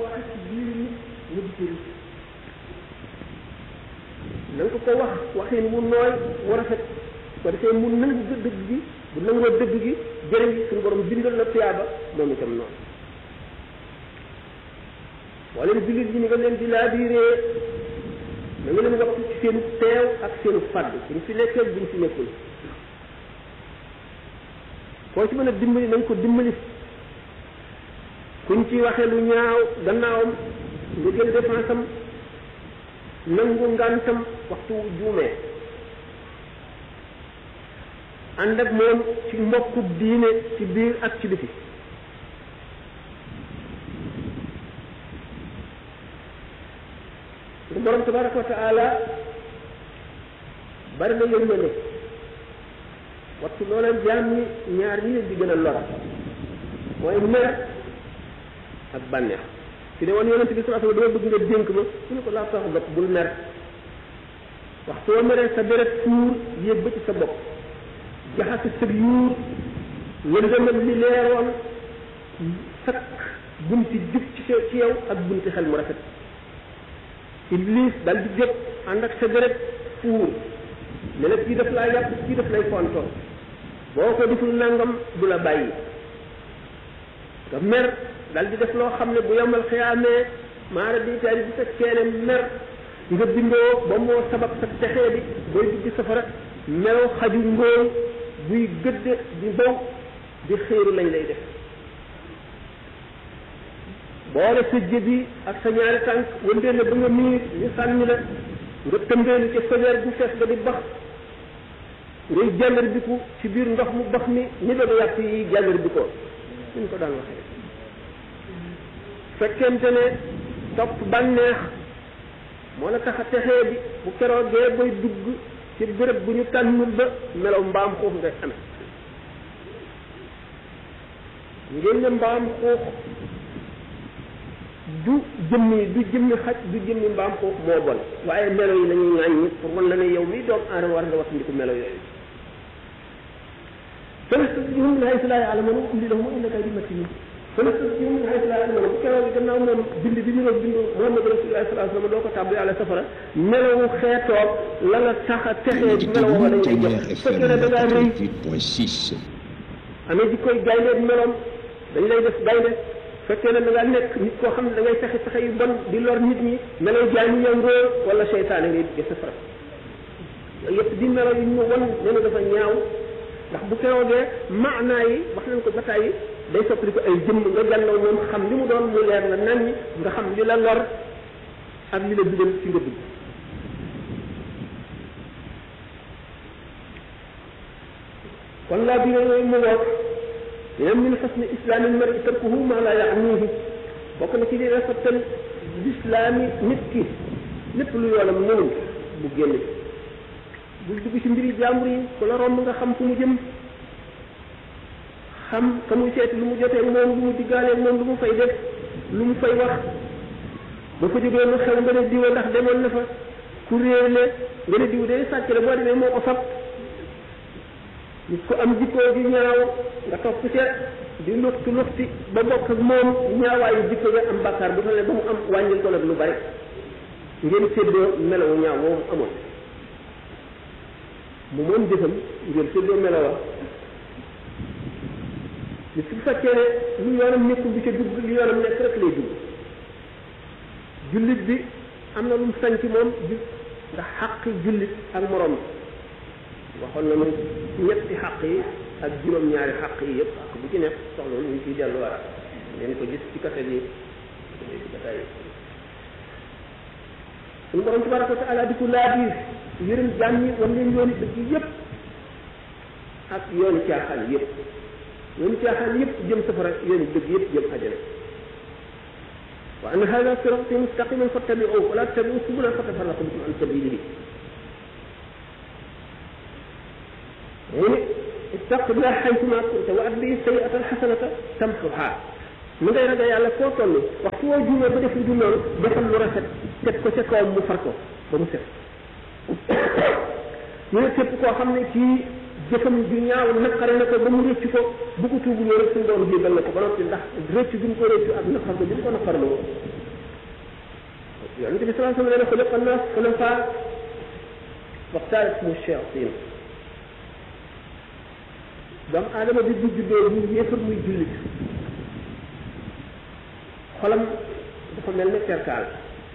ko waxee ci biir nit mu di ci rëcc na nga ko ko wax waxin mu nooy mu rafet ko defee mu nangu dëgg gi bu nangoo dëgg gi jëriñ suñu borom bindal la tuyaaba moom itam noonu boo leen jullit ñi ni nga leen di laabiiree na nga leen waxtu ci seenu teew ak seenu fàdd buñ fi nekkee buñ fi nekkul koo ci mën a dimbali nañ ko dimbali kuñ ci waxee lu ñaaw gannaawam nga jël défense am nangu ngantam waxtu wu juumee ànd ak moom ci mbokkub diine ci biir ak ci biti su borom tabaraka wa taala bari na yërmande wattu loola jaam ñi ñaar ñi leen di gën a lor mooy mer ak bànneex ci ne woon yonent bi sallallahu alayhi wasallam dama bëgg nga dénk ma su ne ko laa tax bopp bul mer waxtu woo meree sa deret fuur yéeg ba ci sa bopp jaxase sëg yuur lëndëmal li leeroon sakk bunti jub ci sa ci yow ak bunti xel mu rafet iblis dal di jóg ànd ak sa deret fuur ne la kii daf laa yàpp kii daf lay fontoo boo ko deful nangam du la bàyyi nga mer dal di def loo xam ne bu yombal xiyaamee maara di taali bi fekkee ne mer nga bindoo ba moo sabab sa texee bi booy dugg safara melaw xaju ngóoy buy gëdd di bow di xéeru lañ lay def boole sa jëbi ak sa ñaari tànk wëndeel la ba nga miir ñu sànni la nga tëmbeelu ci fajar bu fees ba di bax ngay jàllar biku ci biir ndox mu bax mi ni doon yàpp yi jàllar bi ko ñu ko daan waxee fekkente ne topp bànneex moo la tax a texee bi bu keroogee bay dugg ci béréb bu ñu tànnul ba melaw mbaam xuux ngay amee ngeen ne mbaam xuux du jëmmi du jëmmi xaj du jëmmi mbaam xuux moo bon waaye melo yi lañuy ŋàññi pour wan la ne yow mi doom aadama war nga wattandiku melo yooyu fanastadrihum min haysu laa ya'lamuun wa umlii lahum inna kaydi matiin fanastadrihum min haysu laa ya'lamuun bu keroog gannaaw moom bind bi ñu doon bind Muhammad Rasulullah sallallahu alayhi wa sallam doo ko tàbb yàlla safara melowu xeetoog la la tax a texee ci melo wala lañ lay jox su fekkee ne da ngaa rëy amee jikkoy gaynde meloom dañ lay def gaynde fekkee ne da ngaa nekk nit koo xam ne da ngay fexe fexe yu bon di lor nit ñi melay jaay mu ñëw ngóor wala seytaane ngay dugge safara yooyu yëpp di melo yu ñu won ne dafa ñaaw ndax bu keroogee maanaa yi wax nañ ko bataay yi day soppali ko ay jëmm nga jàllaw moom xam li mu doon mu leer la nan ñi nga xam li la lor ak li la dugal ci nga dugg kon laa bi yooyu mu woot yeneen min xusni islaami mari tarkuhu ma la yaanihi bokk na ci li rafetal lislaami nit ki lépp lu yoonam mënul bu génn bul dugg ci mbiri jàmbur yi ku la romb nga xam fu mu jëm xam ka muy seeti lu mu jotee moom lu mu diggaalee moom lu mu fay def lu mu fay wax ba ko jógee lu xew nga ne diwa ndax demoon na fa ku réer le nga ne diw day sàcc la boo demee moo ko fab nit ko am jikkoo ju ñaaw nga topp ca di luxti luxti ba bokk ak moom ñaawaayu jikko nga am bàkkaar bu fa ne ba mu am wàññil ko nag lu bari ngeen séddoo melawu ñaaw moomu amoon mu moom jëfam ngeen séddoo melawa nit su fekkee ne lu yoonam nekkul bi ca dugg lu yoonam nekk rek lay dugg jullit bi am na lu mu sañ ci moom bi ndax xaqi jullit ak morom waxoon na moom ñetti xaq yi ak juróom-ñaari xaq yi yëpp ak bu ci nekk soxla ñu ciy delluwaat ngeen ko gis ci kaset yi ci bataay yi suñu borom tabaraka wa taala di ko laabiir yërëm jaam ñi wan leen yooni dëgg yëpp ak yooni caaxaan yëpp yooni caaxaan yëpp jëm safara yooni dëgg yëpp jëm àjjana wa anna hada sirati mustaqiman fattabi'uhu wa la tattabi'u subula fatafarraqa bikum an sabilihi mu ne istaqbillah xaytuma kunta wa atbi sayi'ata alxasanata tamxuha mu ngay ragal yàlla foo toll waxtu woo juumee ba def lu dul noonu defal lu rafet teg ko ca kawam mu far ko ba mu set ñu ne képp koo xam ne kii jëfam ju ñaaw naqare na ko ba mu rëcc ko bu ko tuubuloo rek suñu doon jéggal na ko ba noppi ndax rëcc bi mu ko rëcc ak naqar ko bi mu ko naqarloo yonente bi salaa sallam nee na xuliqa annaas xulafaa waxtaarat mu shayatin doomu aadama bi bu juddoo bu yéefar muy jullit xolam dafa mel ne perkaal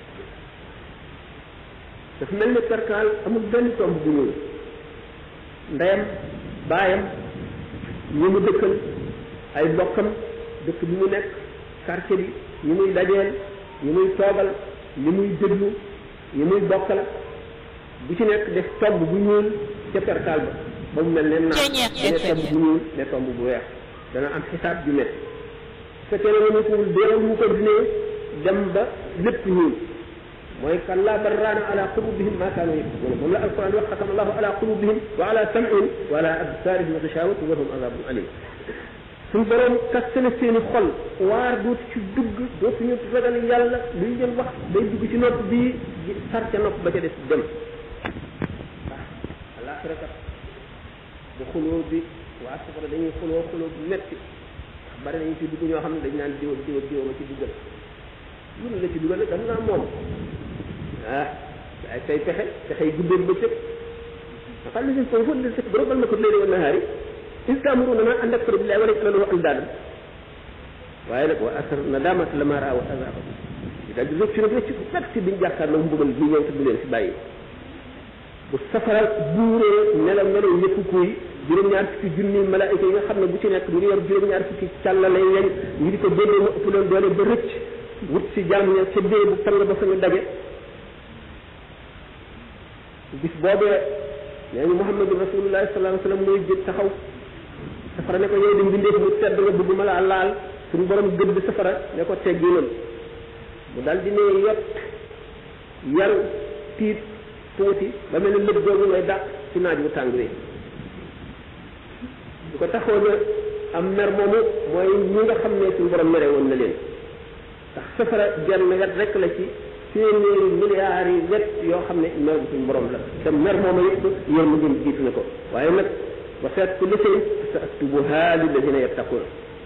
dafa mel ne perkaal amul benn tomb bu ñuul ndeyam baayam ñi mu dëkkal ay bokkam dëkk bi mu nekk quartier bi ñi muy dajeel ñi muy toogal ñi muy déglu ñi muy bokkal bu ci nekk def tomb bu ñuul ca perkaal ba ba mu mel ne naan ne tomb bu ñuul ne tomb bu weex dana am xisaab ju métti su fekkee ne mënu kowul déeral mu continuer dem ba lépp ñuul mooy kallaa bal raana ala qulubihim ma kaanu yaksibuna moom la alquran wax xatama allahu ala qulubihim wa ala sam'ihim wa ala absarihim gishawatu wa lahum azabun alim suñ borom kaste na seeni xol waar dootu ci dugg dootuñu ragal yàlla luy leen wax day dugg ci nopp bii sar ca nopp ba ca des dem waaw alaxira kat bu xuloo bi waa safara dañuy xuloo xuloo bu metti ndax bari nañu ci dugg ñoo xam ne dañ naan diw diw diw ma ci duggal lu la ci dugal dam naa moom ah ay say pexe pexe yi guddeen ba cëg nga xam ne si foofu li si borobal na ko léegi wa nahaari is taamuruna ma an nakfura billahi wa naj'ala lahu andaadan waaye nag wa asar nadamata lama raaw azaba di daal di rëcc nag rëcc bu metti biñ jàkkaarloo mbugal bi ñëw te du leen si bàyyi bu safara buuree nelaw nelaw yëpp kuy juróom-ñaar fukki junni malaayika yi nga xam ne bu ci nekk mu ngi yor juróom-ñaar fukki càllale yeñ ñu di ko déggee mu ëpp leen doole ba rëcc wut si jàmm ña ca dee bu tàng ba fa ñu daje bis boobee nee ñu Muhammadu rasulullahi sallallahu alayhi wa sallam mooy jóg taxaw safara ne ko yow di mbindeef mu tedd nga bëgg ma laa laal suñu borom gëdd safara ne ko tegginal mu dal di ne yot yaru tiit tuuti ba mel ne lëb googu ngay dàq ci naaj wu tàng wi bu ko taxoon am mer moomu mooy ñi nga xam ne suñu borom mere woon na leen ndax safara genn wet rek la ci téeméeri milliards yi wet yoo xam ne mer bu suñu borom la te mer moomu yëpp yéen mu ngeen jiitu na ko waaye nag wa seet ku lësee sa aktubuha lilladina yattaqun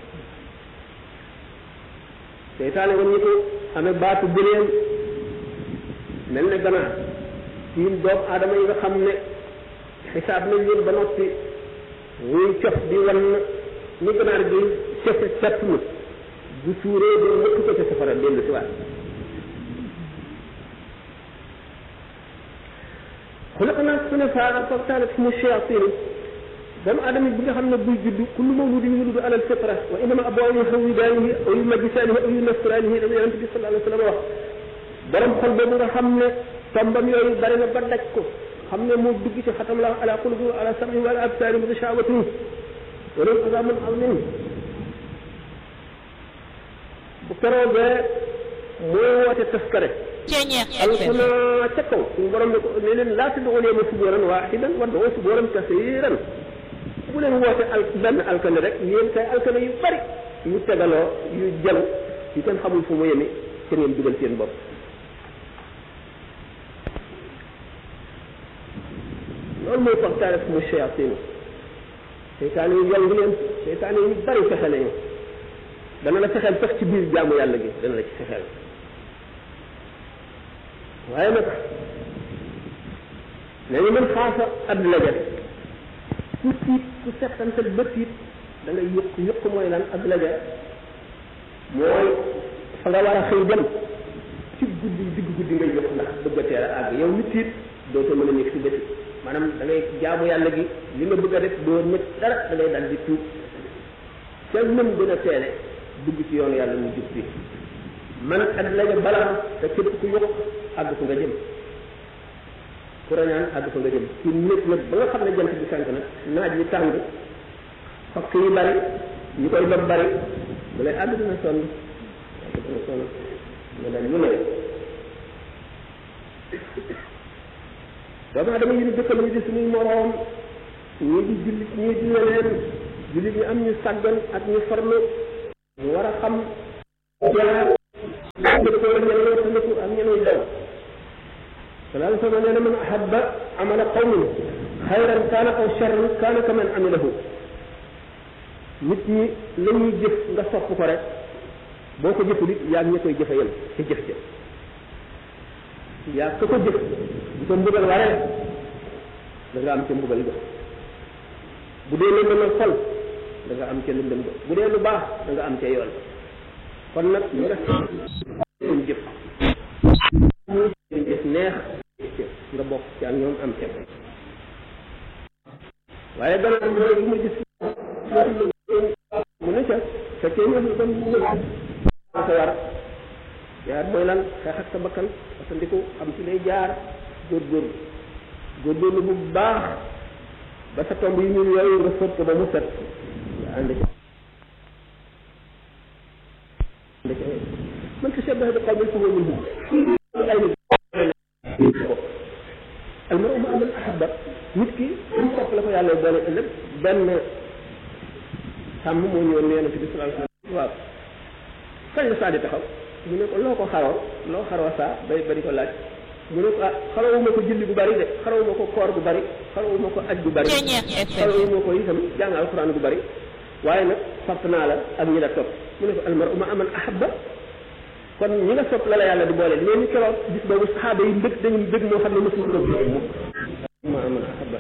seytaane woon ñu ko amee baatu bëleen mel ne ganaar tiim doomu aadama yi nga xam ne xisaab nañ leen ba noppi muy cof di wan ni ganaar gi cofe sepp mu bu suuree de mëkk ko ca safara dellu si waat xulaqnaa xunafaa fa kaanat humu shayaatiinu doomu aadama bi nga xam ne buy judd kullu mawludin yuludu alal fitra wa innama abawaahu yuhawwidaanihi aw yumajjisaanihi aw yunasiraanihi dama yonente bi sallallahu alayhi wa sallam wax borom xol boobu nga xam ne tombam yooyu bari na ba daj ko xam ne moo dugg ci xatam la ala qulubi wa ala sam'i wa ala absaarihim gishaawatun wa lahum azaabun aziim bu keroogee moo woote taskare alxuna ca kaw suñu borom ne ko ne leen laa tad'uu al-yawma subuuran waahidan wad'uu subuuran kasiiran bu leen woote al benn alkane rek yéen kay alkane yu bari yu tegaloo yu jalu yu kenn xamul fu mu yemi ca ngeen dugal seen bopp loolu mooy waxtaane fu mu shayatin seytaane yi yong leen seytaane yi bari fexe nañu dana la fexeel sax ci biir jaamu yàlla gi dana la ci fexeel waaye nag nañu mën xaasa adduna ja ku tiit ku settantal ba tiit da ngay yëq yëq mooy lan adduna ja mooy fa nga war a xëy dem ci guddi digg guddi ngay yëq ndax bëgg a teel a àgg yow mi tiit dootoo mën a nekk si bëti maanaam da ngay jaamu yàlla gi li nga bëgg a def doo nekk dara da ngay dal di tuub ca nam gën a teele dugg ci yoonu yàlla mu jub bi man adduna ja bala te képp ku yokk àgg fu nga jëm ku rañaan àgg fa nga jëm ci nit nag ba nga xam ne jant bi fenk nag naaj wi tàng fakk yi bari ñu koy dob bari bu lay àgg dina sonn àgg dina sonn nga dal lu ne doomu adama yi ñu dëkkal ñu di suñuy moroom ñii di jullit ñii di leneen jullit ñi am ñu sàggan ak ñu farlu ñu war a xam jaar dëkkoo ñeneen wattandiku ak ñeneen daw sallallahu alayhi wa sallam nee na man ahabba amala qawmin xayran kaana aw charran kaana ka man amilahu nit ñi la ñuy jëf nga sopp ko rek boo ko jëful it yaa ngi ña koy jëfe yem ca jëf ja yaa ka ko jëf bu ko mbugal waree da nga am ca mbugal ga bu dee lëndëmal xol da nga am ca lëndëm ga bu dee lu baax da nga am ca yoon kon nag ñu nga seen jëf seen jëf neex nga bokk ci ak ñoom am ca waaye gannaaw loolu mu gis mu ne ca fekkee ñëf kon mu ko war jaar mooy lan xeex ak sa bakkan parce que ndiku xam ci lay jaar góorgóorlu góorgóorlu bu baax ba sa tomb yi ñuul yooyu nga fóot ko ba mu set nga ànd ci ànd ci man ko shabbaha bi qawmin fa huwa minhum ay nit al mar'u ma'a man ahabba nit ki mu sopp la ko yàlla boole ëllëg benn sàmm moo ñëwoon ne yonente bi sallallahu alayhi wasallam waaw kañ la saa di taxaw mu ne ko loo ko xaroo loo xaroo saa bay bari ko laaj mu ne ko ah xarawuma ko julli bu bari de xarawuma ko koor bu bari xarawuma ko aj bu bari xarawuma ko itam jàng alxuraan bu bari waaye nag sopp naa la ak ñi la topp mu ne ko almaru ma aman ahabba kon ñi nga sopp la la yàlla di boole nee ñu keroog bis boobu saxaaba yi mbëgg dañu mbëgg moo xam ne mosul ko gis mukk ma aman ahabba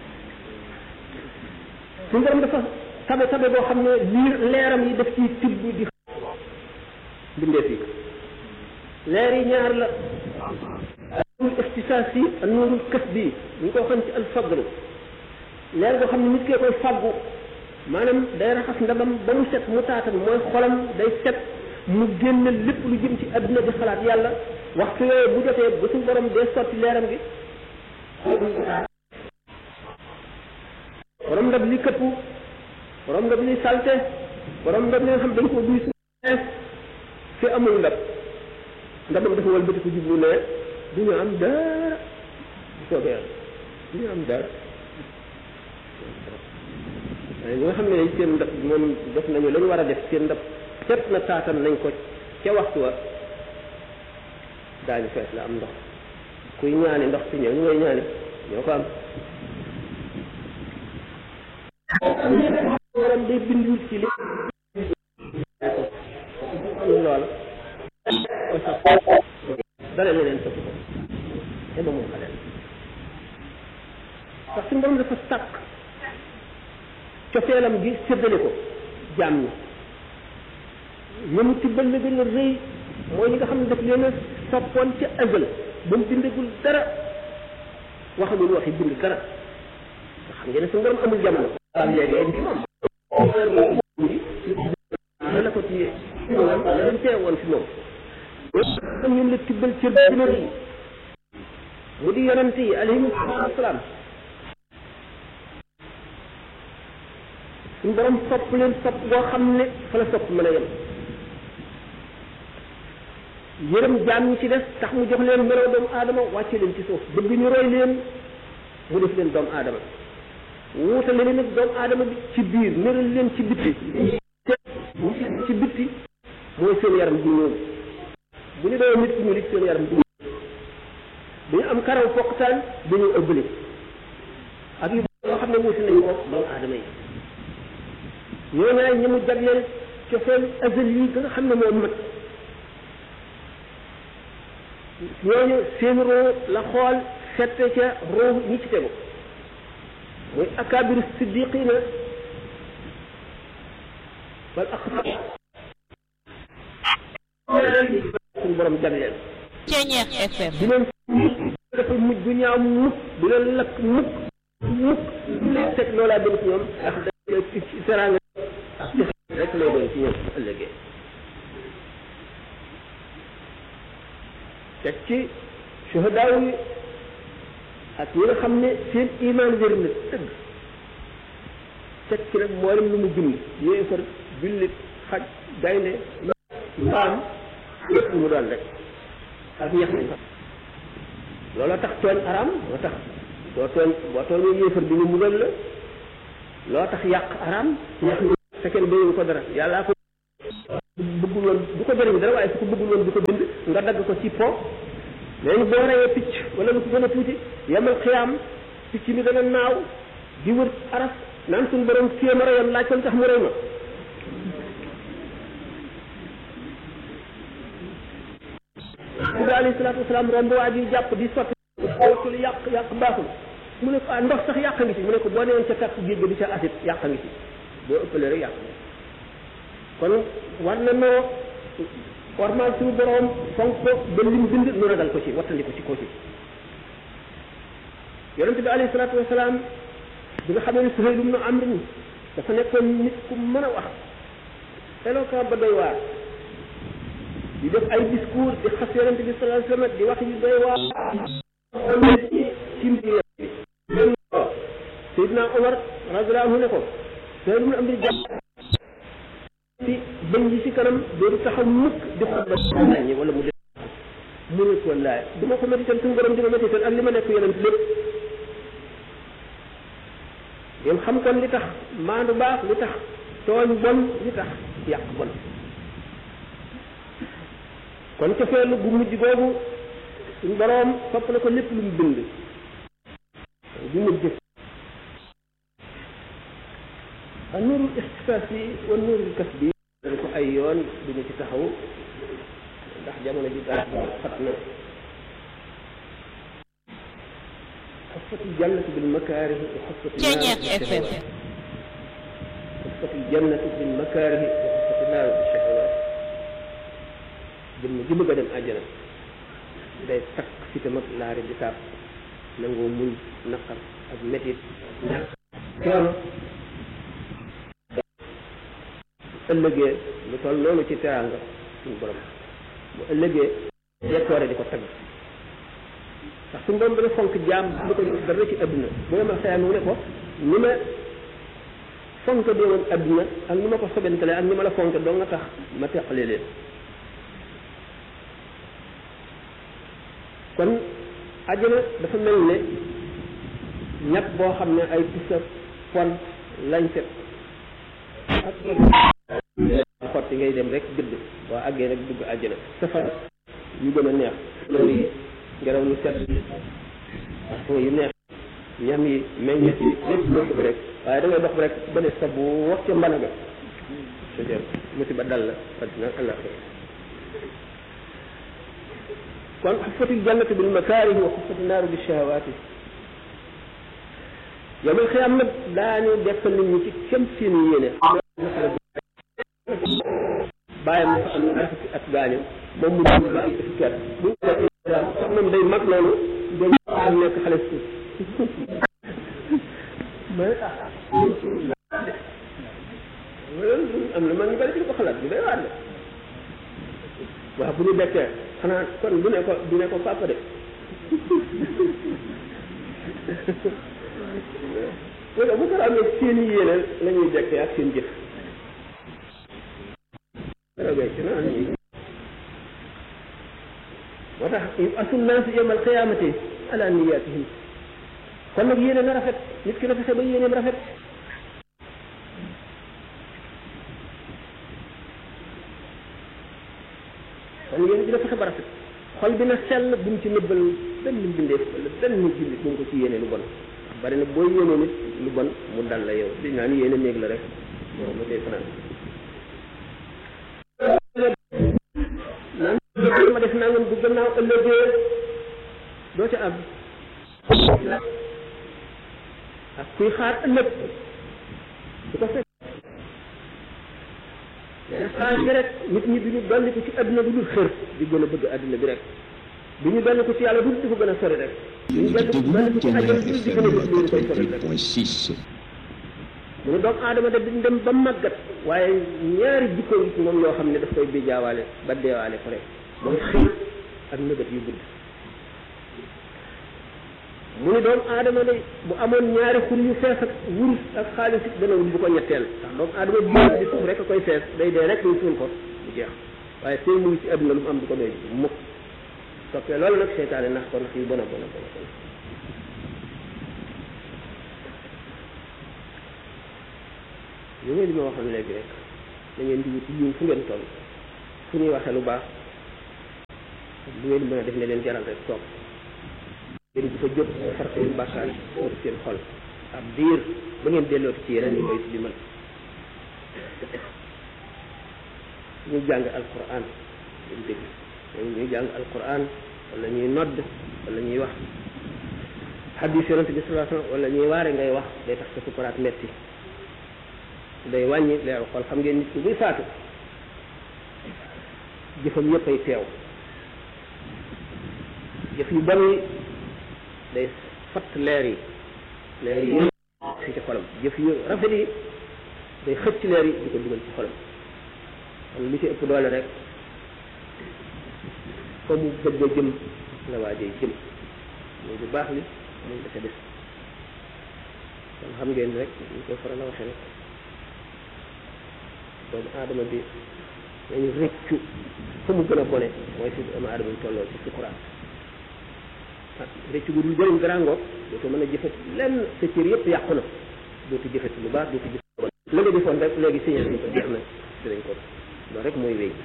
suñu borom dafa tabe tabe boo xam ne liir leeram yi daf ciy tibb di bindee fii leer yi ñaar la nuurul ixtisaas yi ak nuurul kës bi ñu ko xam ci alfadl leer boo xam ne nit kee koy fàggu maanaam day raxas ndabam ba mu set mu taatan mooy xolam day set mu génn lépp lu jëm ci adduna di xalaat yàlla waxtu yooyu bu jotee ba suñu borom dee sotti leeram gi borom ndab li këpp borom ndab li salte borom ndab li nga xam dañ ko duy su fi amul ndab ndabam dafa wal bëti ko jublu ne du ñu am dara bu soobee yàlla du ñu am dara waaye ñi nga xam ne seen ndab moom def nañu la ñu war a def seen ndab set na taatan nañ ko ca waxtu wa daañu fees la am ndox kuy ñaani ndox ci ñëw ñu ngay ñaani ñoo ko am waram day bindul ci li loola dale na leen soppi ko te ba moom xaleel ndax suñu borom dafa sàkk cofeelam gi séddale ko jaam ñi ñamu tibbal la gën a rëy mooy ñi nga xam ne daf leen a soppoon ca azal ba mu bindagul dara waxagul waxi bind dara nga xam ngeen ne suñu borom amul jamono am léegi ay ci moom la ko ci dañ teewoon fi moom am ñun la tibbal cër bi gën a rëy mu di yonante yi alayhim salaam suñu borom sopp leen sopp boo xam ne fa la sopp mën a yem yërëm jaam ñi ci des tax mu jox leen meloo doomu aadama wàcce leen ci suuf bëgg ñu roy leen mu def leen doomu aadama wuutale leen ak doomu aadama bi ci biir nëral leen ci bitti ci bitti mooy seen yaram du ñuul bu ñu doon nit ku ñuul it seen yaram du ñuul dañu am karaw foqtaan dañu ëbbali ak yu yoo xam ne wuute nañu ko doomu aadama yi ñoo ñaay ñi mu jagleel cofeel azal yi nga xam ne moo mat ñooñu seen roo la xool sette ca roo ñi ci tegu muy akaabiru siddiqina wal aqsa suñu borom jagleel Ceñeex FM di leen dafa mujj bu ñaaw mukk du leen lakk mukk mukk du leen teg loolaa dem ci ñoom ndax ci teraanga rek lay doon ci ñoom ëllëgee teg ci suhadaaw yi ak ñi nga xam ne seen iman wér na tëgg teg ci nag mboolem lu mu bind yéefar jullit xaj gaynde mbaam lépp lu mu doon rek ak ñax mi looloo tax tooñ araam moo tax boo tooñ boo tooñee yéefar bi ñu mugal la loo tax yàq araam ñax mi fekkee ne bañu ko dara yàllaa ko bëggul woon du ko jëriñ dara waaye su ko bëggul woon du ko bind nga dagg ko ci po léegi boo reyee picc wala lu ko gën a tuuti yemal xiyaam picc mi dana naaw di wër aras naan suñu borom kii ma reyoon laaj ko lu tax mu rey ma bi alayhi salaatu wasalaam romb waa ji jàpp di sotti waxtul yàq yàq baaxul mu ne ko ah ndox sax yàq ngi ci mu ne ko boo newoon ca tax géej ga di ca acide yàq ngi ci boo ëppalee rek yàq kon war na noo warmaal suñu borom fonk ko ba lim bind nu ragal ko ci wattandi ko ci ko ci yonente bi alayhi salaatu wasalaam bi nga xamee ne Suhayl ibn Amr dafa nekkoon nit ku mën a wax éloquent ba doy waar di def ay discours di xas yonente bi sallallahu alayhi wasallam di wax yu doy waar ci ci mbir Seydina Omar radiyallahu anhu ne ko Suhayl ibn Amr jàpp ci bëñ yi ci kanam doodu taxaw mukk di xutba ñi wala mu def mu ne ko laay du ma ko métital suñu borom di ma métital ak li ma nekk yonent lépp ngeen xam kon li tax maandu baax li tax tooñ bon li tax yàq bon kon cofeelu gu mujj googu suñu boroom sopp na ko lépp lu mu bind bu mujj a nuurul ixtisaas yi wa nuurul kas bi dañ ko ay yoon duñu ci taxaw ndax jamono ji dara xat na حفت الجنة بالمكاره وحفت النار بالشهوات حفت الجنة بالمكاره وحفت النار بالشهوات jëmm ji bëgg a dem àjjana day takk fi tam ak laari di taab nangoo muñ naqar ak métit ñàkk coono ëllëgee lu toll noonu ci teraanga suñu borom bu ëllëgee dekkoore di ko tagg ndax suñu borom dana fonk jaam lu ko dara ci adduna boo ma xëyam mu ne ko ni ma fonk dee woon adduna ak ni ma ko sobentale ak ni ma la fonk doo nga tax ma teqale leen kon àjjana dafa mel ne ñag boo xam ne ay pisa pon lañ set ak xotti ngay dem rek gëdd boo àggee rek dugg àjjana safar yu gën a neex loolu yi ngelaw lu set parfum yu neex ñam yi meññet yi lépp loo bëgg rek waaye da ngay dox rek ba ne sa bu wax ca mbana ga c'est-à-dire musiba dal la addina àllaxira kon xuffatil jannatu bil makaarihi wa xuffati naaru bi shahawaati yowmal xiyaam nag daañu dekkal nit ñi ci kem seen yéene bàyyam dafa am ñaar fukki at gaañu moom mu dund ba am fukki at bu sax moom day mag noonu day am nekk xale suuf mais am na man ñu bari ci ko xalaat bu day waar de waaw bu ñu dekkee xanaa kon du ne ko du ne ko papa de wala bu ko amee seen i yéene la ñuy dekkee ak seen jëf moo tax asul naas yawmal qiyaamati ala niyaatihim kon nag yéene na rafet nit ki na fexe ba yéeneem rafet kon yéene dina fexe ba rafet xol bi na sell bu mu ci nëbbal benn mbindeef wala benn jullit bu mu ko ci yéene lu bon ndax bari na booy yéene nit lu bon mu dal la yow di naan yéene néeg la rek moom ma tey fanaan naan ma def nangam bu gannaaw ëllëgee doo ca àgg ak kuy xaar ëllëg su ko fekk xaar bi rek nit ñi du ñu dolli ko ci àdduna du dul xër di gën a bëgg àdduna bi rek du ñu dolli ko ci yàlla du di ko gën a sori rek du ñu dolli dolli ko ci àdduna du di gën a bëgg lu koy sori rek mu ne doomu aadama de duñ dem ba màggat waaye ñaari jikko ngi ci moom yoo xam ne daf koy bijaawaale ba deewaale ko rek mooy xëy ak nëbët yu gudd mu ne doomu aadama de bu amoon ñaari xur yu fees ak wurus ak xaalis it dana wut bu ko ñetteel ndax doomu aadama biir di suuf rek a koy fees day dee rek ñu suul ko bu jeex waaye tey mu ngi ci àdduna lu mu am du ko doy mukk toppee loolu nag seytaane nax ko nax yu bon a bon a bon a bon li ngeen di ma waxoon léegi rek da ngeen di wut yiw fu ngeen toll fu ñuy waxee lu baax lu ngeen mën a def ne leen jaral rek toog ngeen di ko jóg far seen bàkkaar pour seen xol ab diir ba ngeen dellooti ci yeneen yi koy di mën ñu jàng alquran dañ dégg ñuy jàng alquran wala ñuy nodd wala ñuy wax xadis yonente bi sallallahu alayhi wasallam wala ñuy waare ngay wax day tax sa sukuraat metti day wàññi leeru xol xam ngeen nit ki buy faatu jëfam yëpp ay teew jëf yu bon yi day fatt leer yi leer yi si ci xolam jëf yu rafet yi day xëcc leer yi di ko dugal ci xolam kon li ci ëpp doole rek fa mu bëgg a jëm la waajee jëm muy bu baax li muy dafa des kon xam ngeen rek ñu koy faral a waxee rek doomu aadama bi nañu rëccu fa mu gën a bone mooy fi doomu aadama bi tolloo ci sukuraat ah rëccu bu dul jëriñ garangoog dootu mën a jëfat lenn sa cër yëpp yàqu na dootu jëfati lu baax dootu jëf la nga defoon rek léegi signé nañ ko jeex na dinañ ko loolu rek mooy wéy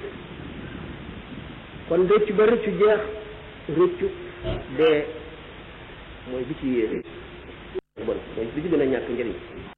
kon rëccu ba rëccu jeex rëccu dee mooy bi ci yéene bon mooy bi ci gën a ñàkk njëriñ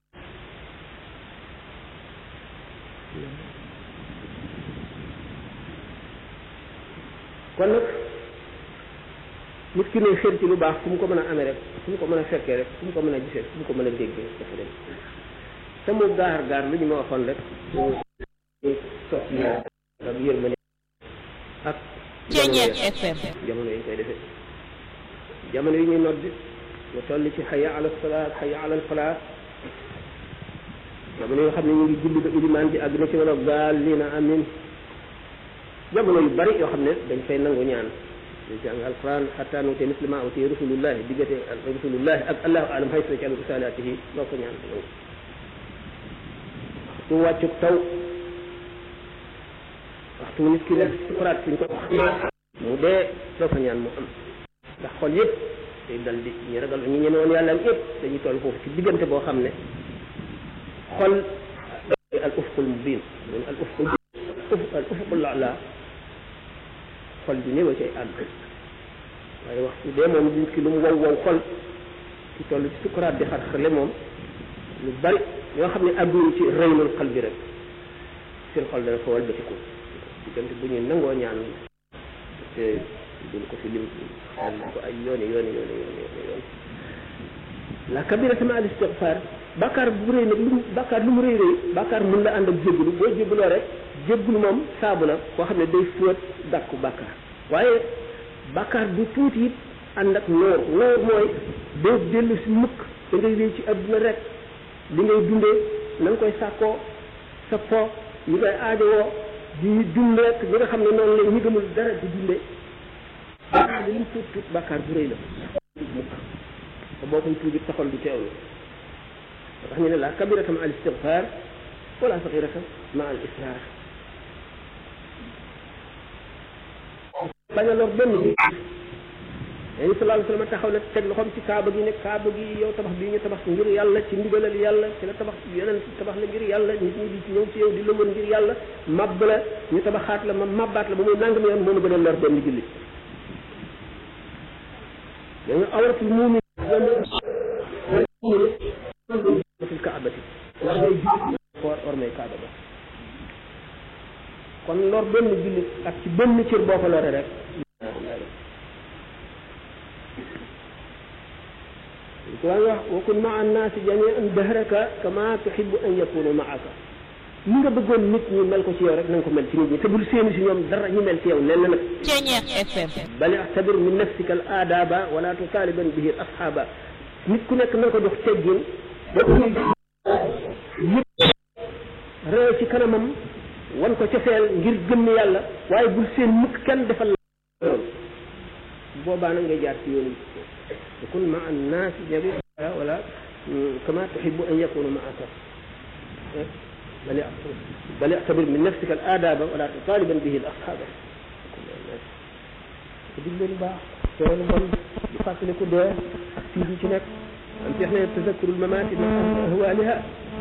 kon nag nit ki ne xër ci lu baax fu mu ko mën a amee rek fu mu ko mën a fekkee rek fu mu ko mën a gisee fu mu ko mën a déggee dafa dem te mu gaar gaar lu ñu ma waxoon rek sot yi ak yërmande ak Ceeñeer FM jamono yi ñu koy defee jamono yi ñuy noddi nga toll ci xaya ala salaat xaya ala falaat jamono yoo xam ne ñu ngi julli ba ilimaan ji àgg na ci wala gaal lii na amin jamono yu bari yoo xam ne dañ fay nangu ñaan dañ jàng alquran xataa nuute mislima awti rasulullahi diggante rasulullahi ak allahu alam xay sa ci al risalaatihi loo ko ñaan nangu waxtu wàccu taw waxtu nit ki nekk sukuraat suñ ko mu dee loo ko ñaan mu am ndax xol yëpp day dal di ñu ragal ñu ñeme woon yàlla am yëpp dañuy toll foofu ci diggante boo xam ne xol al ufqul mubin al ufqul al ufqul ala xol bi néew a cay àgg waaye waxtu dee moom nit ki lu mu wow wow xol ci toll ci sukuraat di xar-xarle moom lu bari ñoo xam ne àgguñu ci reynul xal bi rek seen xol dana fa walbatiku diggante bu ñuy nangoo ñaan te duñ ko fi lim xel ko ay yooni yooni yooni yooni yooni la kabira sama al istighfar bàkkaar bu rëy nag lu mu bàkkaar lu mu rëy rëy bàkkaar mun la ànd ak jéggulu boo jégguloo rek jéggulu moom saabu la koo xam ne day fóot dàkku bàkkaar waaye bàkkaar bu tuuti it ànd ak noor noor mooy doo dellu si mukk da ngay wéy ci adduna rek li ngay dundee na nga koy sàkkoo sa po yi ngay aajowoo di dund rek ñi nga xam ne noonu la ñi gëmul dara di dundee bàkkaar bi li mu tuut tuut bàkkaar bu rëy la mukk te boo koy tuubi taxol du teewlu moo tax ñu ne la kabirata ma al istigfar wala saxirata ma al israr bañ a lor benn bi yéen sallallahu alayhi wa sallam taxaw na teg loxoom ci kaaba gi ne kaaba gi yow tabax bii ñu tabax ngir yàlla ci ndigalal yàlla ci la tabax yeneen tabax la ngir yàlla nit ñi di ci ñëw ci yow di la wër ngir yàlla mabb la ñu tabaxaat la ma mabbaat la ba muy nangam yoon moom gën a lor benn jullit dañu awratul muumin fil kaabati war ngay jullit war war may kaaba ba kon lor benn jullit ak ci benn cër boo ko lore rek waa wax wa kun maa annaasi jamian dahraka kama tuhibu an yakunu maaka li nga bëggoon nit ñi mel ko ci yow rek na nga ko mel ci nit ñi te bul séenu si ñoom dara ñu mel ci yow nen na nag Ceeñeer FM bal ixtabir min nafsika al aadaba wala tutaaliban bihi al asxaaba nit ku nekk na nga ko jox teggin boo ko yëpp ree ci kanamam wan ko cofeel ngir gëm yàlla waaye bul seen mukk kenn defal la boobaa nag ngay jaar ci yoonu kun ma annaasi jabi wala kama tuhibu an yakunu maaka bal bal ixtabir min nafsika al aadaba wala tutaaliban bihi al asxaaba te digle lu baax tere lu bon di fàttaliku dee ak tiit yi ci nekk am ci wax ne tazakkurul mamaati ma ahwaaliha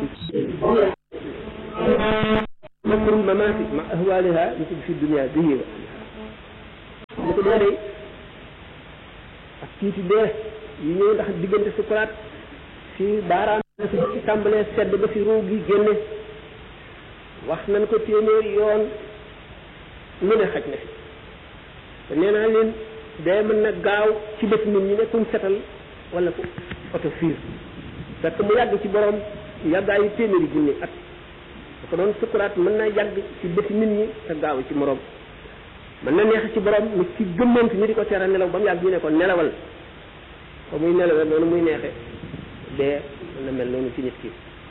tazakkurul mamaati ma ahwaaliha ñu fi dunia bihi wa li ko dee day ak tiiti dee yi ñëw ndax diggante sukuraat fi baaraam fi ci tàmbalee sedd ba fi ruu gi génne wax nañ ko téeméeri yoon lu ne xaj na fi te nee naa leen dee mën na gaaw ci bët nit ñi ne kuñ setal wala ku oto fiir fekk mu yàgg ci borom yàggaayu téeméeri junni at da ko doon sukuraat mën na yàgg ci bëti nit ñi te gaaw ci morom mën na neex ci borom nit ki gëmmant ñu di ko tere nelaw ba mu yàgg ñu ne ko nelawal fa muy nelawee noonu muy neexe dee mën na mel noonu ci nit ki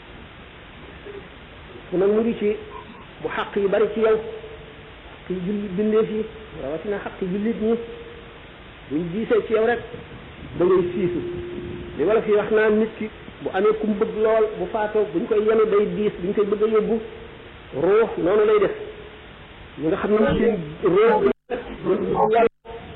su nag mu ngi ci bu xaq yi bari ci yow xaq yi julli bindeef yi rawatina xaq yi jullit ñi buñ diisee ci yow rek da ngay siisu li wala fi wax naa nit ki bu amee ku mu bëgg lool bu faatoo buñ koy yenu day diis buñ koy bëgg a yóbbu ruux noonu lay def ñi nga xam ne seen ruux yàlla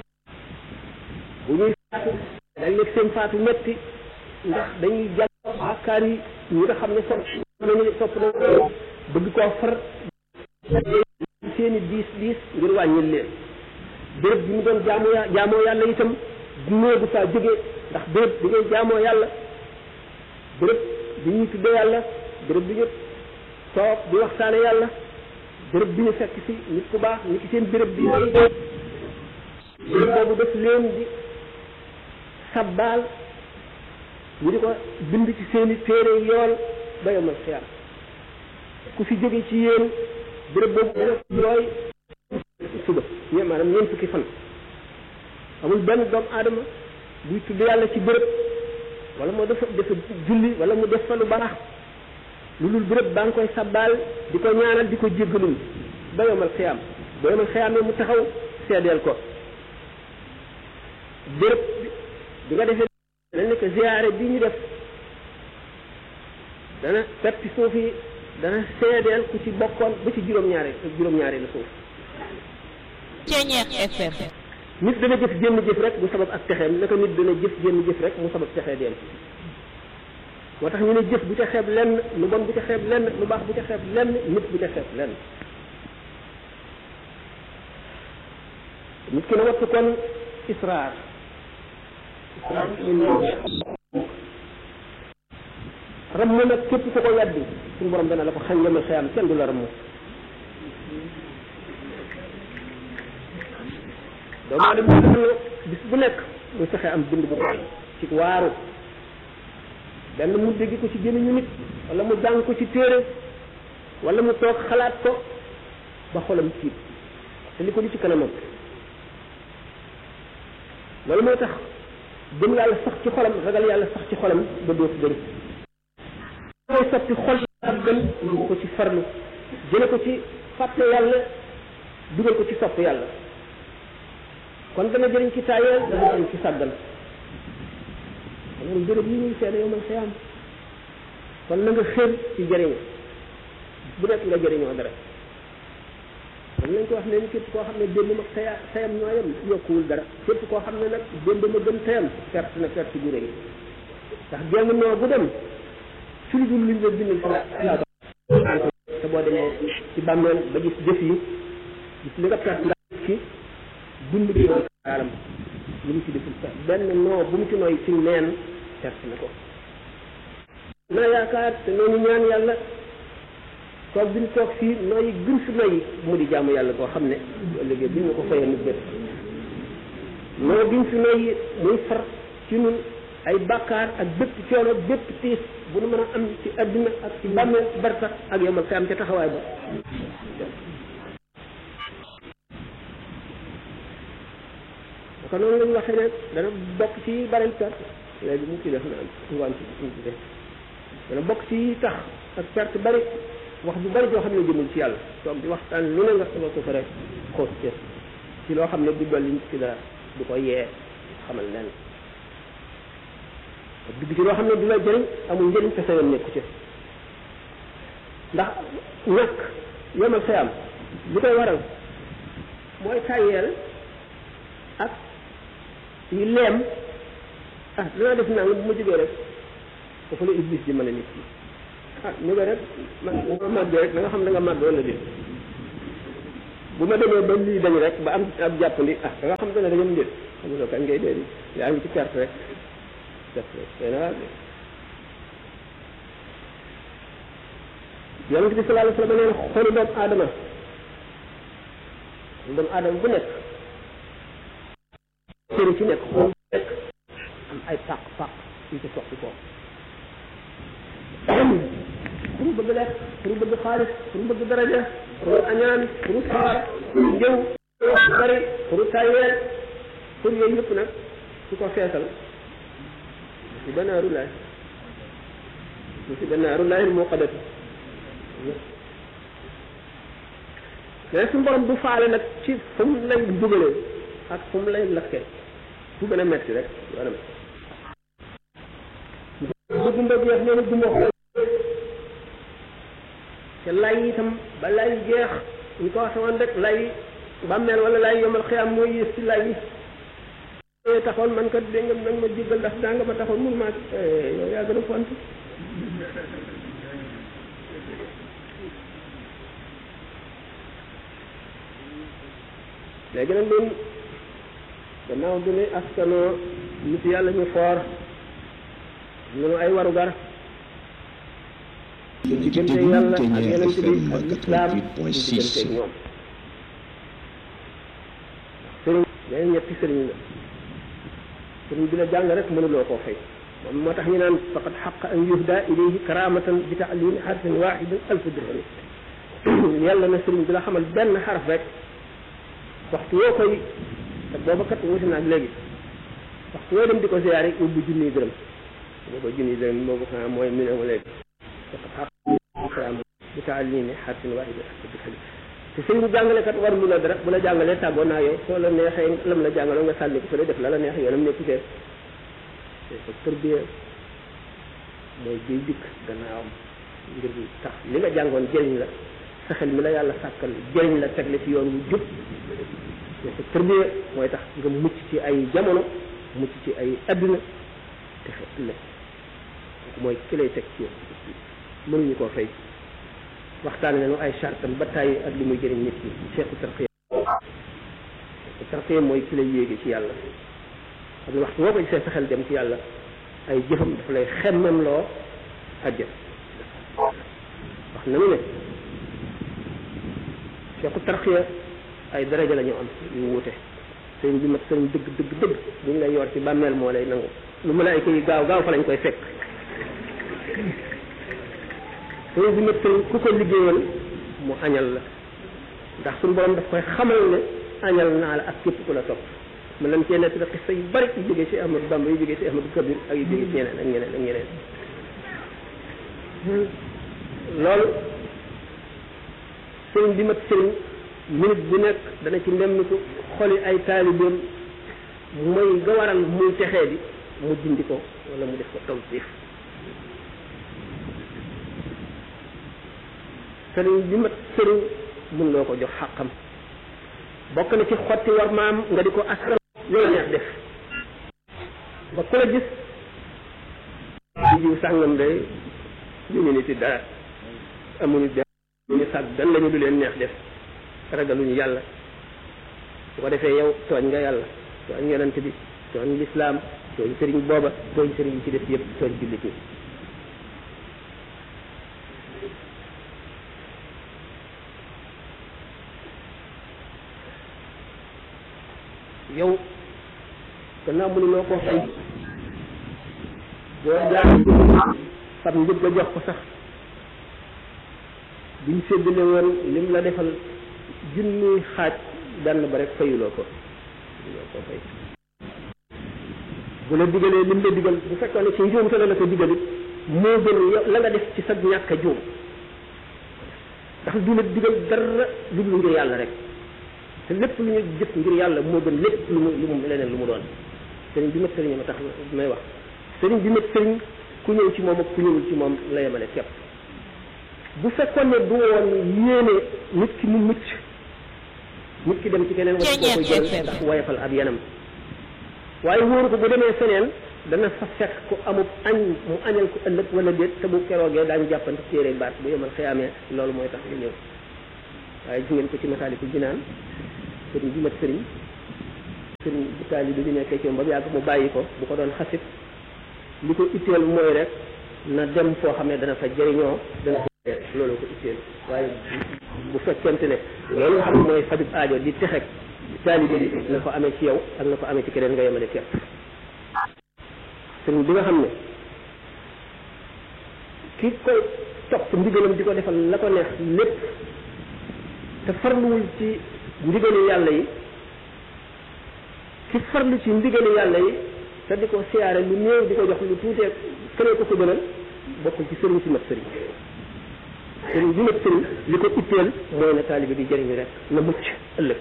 bu ñuy faatu day nekk seen faatu metti ndax dañuy jàpp bàkkaar yi ñi nga xam ne sopp nañu sopp nañu bëgg koo far seeni diis diis ngir wàññil leen béréb bi mu doon jaamoo ya jaamoo yàlla itam néegu faa jóge ndax béréb bi ngay jaamoo yàlla béréb bi ñuy tudde yàlla béréb bi ñu toog di waxtaane yàlla béréb bi ñu fekk si nit ku baax nit ki seen béréb bi béréb boobu def leen di sabbaal ñu di ko bind ci seeni téere yool ba yomal xiyaam ku fi jóge ci yéen béréb boobu dana jooy suba ñe maanaam ñeent fukki fan amul benn doomu aadama buy tudd yàlla ci béréb wala moo dafa dafa julli wala mu def fa lu baax lu dul béréb baa ngi koy sabbaal di ko ñaanal di ko jéggalul ba yomal xiyaam ba yomal xiyaam mu taxaw seedeel ko béréb bi nga defee dana nekk ziyaare bi ñu def dana peppi suuf yi dana seedeel ku ci bokkoon ba ci juróom-ñaari juróom-ñaari la suuf Ceñeex FM nit dana jëf jénn jëf rek mu sabab ak texeem naka nit dana jëf jénn jëf rek mu sabab texee dem moo tax ñu ne jëf bu ca xeeb lenn lu bon bu ca xeeb lenn lu baax bu ca xeeb lenn nit bu ca xeeb lenn nit ki na wattu kon israar israar ram mu nag képp ku ko weddi suñu borom dana la ko xañ yemal xëyam kenn du la ram doomu aadama bis bu nekk muy fexe am bind bu ko ci waaru benn mu dégg ko ci gémmiñu nit wala mu jàng ko ci téere wala mu toog xalaat ko ba xolam tiit te li ko li ci kanamam loolu moo tax gëm yàlla sax ci xolam ragal yàlla sax ci xolam ba dootu dëri koy sotti xol ak gën ñu ko ci farlu jële ko ci fàtte yàlla dugal ko ci sopp yàlla kon dana jëriñ ci taayeel dana jëriñ ci sàggal amul béréb yi ñuy seede yow man xëyaam kon na nga xër ci jëriñ bu nekk nga jëriñoo dara man lañ ko wax ne ni képp koo xam ne démb ak taya tayam ñoo yem yokkuwul dara képp koo xam ne nag démb ma gën tayam perte na perte gu rëy ndax genn noo bu dem su lu dul luñ la bindal sa te boo demee ci bàmmeel ba gis jëf yi gis li nga perte nga ci dund bi alam lu mu ci deful sax benn noo bu mu ci nooy ci neen perte na ko naa yaakaar te noonu ñaan yàlla toog bi ñu toog fii nooyi gën fi noyi mu di jaamu yàlla koo xam ne bu ëllëgee bu ñu ko fayee mu bët noo giñ fi noyi muy far ci nun ay bàkkaar ak bépp coono bépp tiis bu nu mën a am ci adduna ak ci bàmmeel barsax ak yomal fi am ca taxawaay ba kon noonu lañu waxee ne dana bokk ci baril perte léegi mu ci def na am ngoon ci mu ci def dana bokk ci tax ak perte bari wax bu bari joo xam ne jëmul ci yàlla toog di waxtaan lu ne nga sama ko fa rek xoos ci ci loo xam ne du dolli nit ki dara du ko yee xamal leen dugg ci loo xam ne du la jëriñ amul njëriñ te sa yoon nekku ci ndax ñàkk yomal xëyam li koy waral mooy tàyyeel ak yi leem ah danaa def naa nga bu ma jógee rek dafa la iblis di mën a nit ki ah ñu nga rek man nga màggee rek da nga xam da nga màgg wala déet bu ma demee ba lii dañ rek ba am ab jàppandi ah da nga xam te ne dañam déet xamuloo kañ ngay dee di yaa ngi ci perte rek perte rek tey na yonent bi sallallahu alayhi wa sallam nee na xolu doomu aadama doomu aadama bu nekk sëri ci nekk xool nekk am ay pàq pàq yu ci soxti ko pour bëgg lekk pour bëgg xaalis pour bëgg daraja pour añaan pour saar pour njëw bari pour tayeel pour yooyu yëpp nag su ko feesal si banaaru laay si banaaru laay moo xadat mais suñu borom du faale nag ci fu mu lay dugalee ak fu mu lay lakkee fu gën a metti rek wala bëgg mbëgg yeex nee na du ma te lay itam ba lay jeex ñu ko waxe woon rek lay bàmmeel wala lay yomal xiyaam mooy yées ci lay yi taxoon man kat dégg nga nag ma jéggal ndax daa nga ma taxoon mun maa yow yaa gën a font léegi nag ñun gannaaw bi ne askanoo nit yàlla ñu foor ñu ay warugar ñu diggante yàlla ak yeneen bi ak lislaam ñu diggante ñoom sëriñ dañu ñetti sëriñ la sëriñ bi la jàng rek mënuloo koo fay moom moo tax ñu naan faqad xaq an yuhda ilayhi karamatan bi taalimi xarfin waxidin alfu dirham yàlla na sëriñ bi la xamal benn xaraf rek waxtu woo koy te booba kat wuti naag léegi waxtu woo dem di ko ziyaare ubbi junniy dërëm boo ko junniy dërëm boobu xanaa mooy mi ne léegi faqad xaq karamatan bi taalimi xarfin waxidin alfu dirham te sëriñ bu jàngalekat war lu la dara bu la jàngalee tàggoo naa yow soo la neexee lam la jàngaloo nga sànni ko fële def la la neex yoonam nekku fee ko tërbiya mooy biy dikk gannaawam ngir tax li nga jàngoon jëriñ la sa xel mi la yàlla sàkkal jëriñ la tegle ci yoon wu jub mais sa tërbiya mooy tax nga mucc ci ay jamono mucc ci ay adduna te fe ëllëg kooku mooy ki lay teg ci yoon mënuñu koo fay waxtaan nañu ay chartam ba tàyyi ak li muy jëriñ nit ñi cheikhu tarqiya cheikhu tarqiya mooy ki lay yéege ci yàlla xam ne waxtu boo ko gisee sa xel dem ci yàlla ay jëfam dafa lay xemmem loo àjjana wax nañu ne cheikhu tarqiya ay daraja la ñu am yu wuute sëriñ bi mat sëriñ dëgg dëgg dëgg bu ñu lay yor ci bàmmeel moo lay nangu lu malaayka yi gaaw gaaw fa lañ koy fekk sëriñ bi mat sëriñ ku ko liggéeyal mu añal la ndax suñu borom daf koy xamal ne añal naa la ak képp ku la topp mu lam cee nekk da xista yu bari yu jógee ci Ahmadou Bamba yu jógee ci Ahmadou Kabir ak yu jógee ci ñeneen ak ñeneen ak ñeneen loolu sëriñ bi mat sëriñ minute bu nekk dana ci ndemmiku xoli ay taalibeem mooy nga waral muy texee bi mu dindi ko wala mu def ko taw siif sëriñ bi mat sëriñ mun loo ko jox xàqam bokk na ci xotti war maam nga di ko askan loolu neex def ba ku la gis di jiw sàngam day ñu ñu ni ci dara amuñu benn ñu sàgg dan lañu du leen neex def ragaluñu yàlla su ko defee yow tooñ nga yàlla tooñ yonent bi tooñ lislaam tooñ sëriñ booba tooñ sëriñ yi ci def yëpp tooñ jullit ñi yow gannaaw mu ne noo ko fay boo jaar fab njëg la jox ko sax buñ séddale woon lim la defal junni xaaj benn ba rek fayuloo ko loo ko fay bu la digalee lim la digal bu fekkoon ne ci njuumte la la ko digalit moo gën yow la nga def ci sa ñàkk a juum ndax du la digal dara lu dul ngir yàlla rek te lépp lu ñu jëf ngir yàlla moo gën lépp lu mu lu mu leneen lu mu doon sëriñ bi mat sëriñ ma tax may wax sëriñ bi mat sëriñ ku ñëw ci moom ak ku ñëwul ci moom la yemale képp bu fekkoon ne du woon yéene nit ki mu mucc nit ki dem ci keneen wala koo koy jël ndax woyofal ab yanam waaye wóoru ko bu demee feneen dana fa fekk ku amub añ mu añal ko ëllëg wala déet te bu keroogee daañu jàppante téere baat bu yemal xëyaamee loolu mooy tax lu ñëw waaye gis ngeen ko ci masaalikul jinaan sëriñ bi mat sëriñ sëriñ bu taalibe bi nekkee ci moom ba mu yàgg mu bàyyi ko bu ko doon xasit li ko itteel mooy rek na dem foo xam ne dana fa jëriñoo dana fa loolu ko itteel waaye bu fekkente ne loolu nga xam ne mooy fajub aajo di texek taalibe bi na ko amee ci yow ak na ko amee ci keneen nga yemale képp sëriñ bi nga xam ne ki koy topp ndigalam di ko defal la ko neex lépp te farluwul ci ndigali yàlla yi ki farlu ci ndigali yàlla yi te di ko siyaare lu néew di ko jox lu tuutee keneen ko ko gënal bokkul ci sëriñ si mat sëriñ sëriñ bi mat sëriñ li ko itteel mooy na taalibe bi jëriñu rek na mucc ëllëg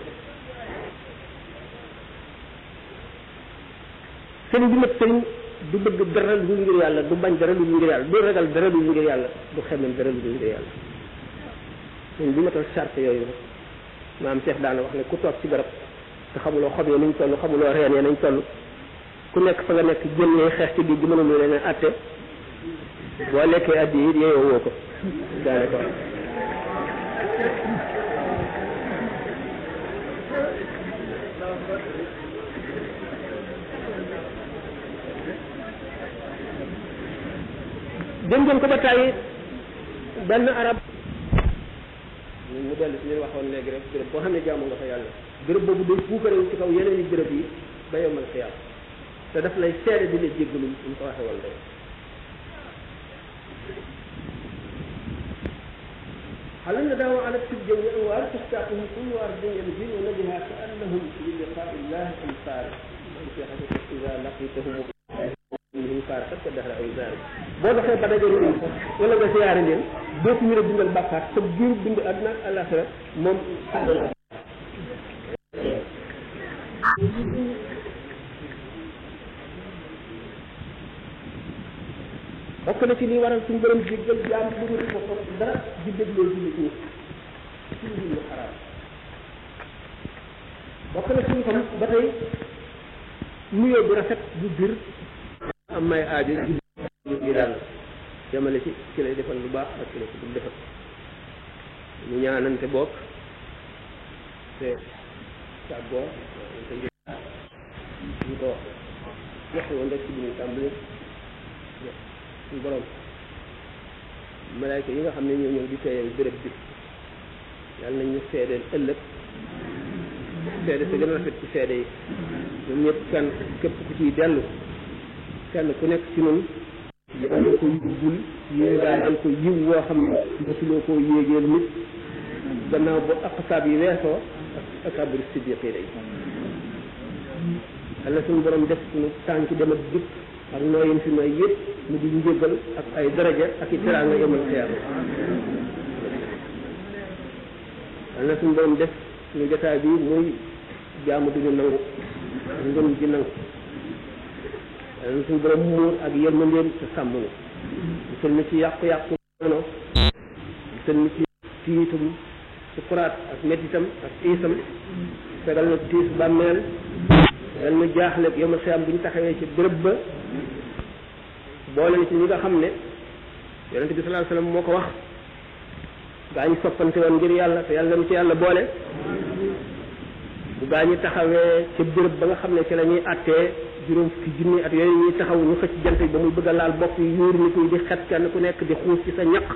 sëriñ bi mat sëriñ du bëgg dara lu dul ngir yàlla du bañ dara lu dul ngir yàlla du ragal dara lu dul ngir yàlla du xemem dara lu dul ngir yàlla sëriñ bi matal charte yooyu nag maam Cheikh daana wax ne ku toog ci garab te xamuloo xob yi nañ toll xamuloo reen yi nañ toll ku nekk fa nga nekk génnee xeex ci géej gi mënul leen a atte boo lekkee addi yi yeeyoo woo ko daane ko jëm jëm ko ba tàyyi benn arab mu dellu si ñu waxoon léegi rek béréb boo xam ne jaamu nga fa yàlla béréb boobu day puukarewu ci kaw yeneen i béréb yi ba yomal xiyaam te daf lay seede di la jéggalu ñu ko waxee woon rek هل النداء على التبجة والأنوار تشتاقه كل أرض يمجين نبها كأنهم للقاء الله أمثال في حديث إذا لقيتهم من فارقت الدهر أو ذلك boo doxee ba daje leen wala nga siyaare leen dootu ñu la bindal bàkkaar sa biir bind àdduna ak àllaaxira moom bokk na ci li waral suñu borom jéggal jaam bu ñu ko dara di dégloo jullit ñi ci lu xaraam bokk na ci ñu xam ba tey nuyoo bu rafet bu bir am may aajo jullit ñi daal jamale ci ci lay defal lu baax ak ci lay ci dul defal ñu ñaanante bokk te tàggoo te ñu ko waxe woon rek ci bi ñu tàmbali suñu borom malaayka yi nga xam ne ñoo ñëw di teeyal béréb bi yàlla nañ ñu seedeel ëllëg seede te gën a rafet ci seede yi ñoom ñëpp kenn képp ku ciy dellu kenn ku nekk ci nun yéen ko yóbbul yéen daal am ko yiw woo xam ne mosuloo koo yéegeel nit gannaaw bu aqsaab yi weesoo ak akabir siddiqi day yàlla suñu borom def suñu tànk dem ak dikk ak nooyin fi nooy yëpp mu di njëgal ak ay daraja ak i teraanga yemal xiyaama yàlla suñu borom def suñu jotaay bi muy jaamu duñu nangu ngëm ji nangu yàlla suñu borom muur ak yërmandeem te sàmm nu musal na ci yàqu-yàqu mono musal na ci tiitum sukuraat ak mettitam ak tiisam fegal na tiis bàmmeel fegal na jaaxle yomal xiyaam bu ñu taxawee ci bërëb ba boole na ci ñi nga xam ne yonente bi sallallahu alayhi wasallam moo ko wax gaa ñi soppante woon ngir yàlla te yàlla mu ci yàlla boole bu gaa ñi taxawee ca béréb ba nga xam ne ci la ñuy attee juróom fukki junni at yooyu ñuy taxaw ñu xëcc jant bi ba muy bëgg a laal bopp yi yuur nit ñi di xet kenn ku nekk di xuus ci sa ñaq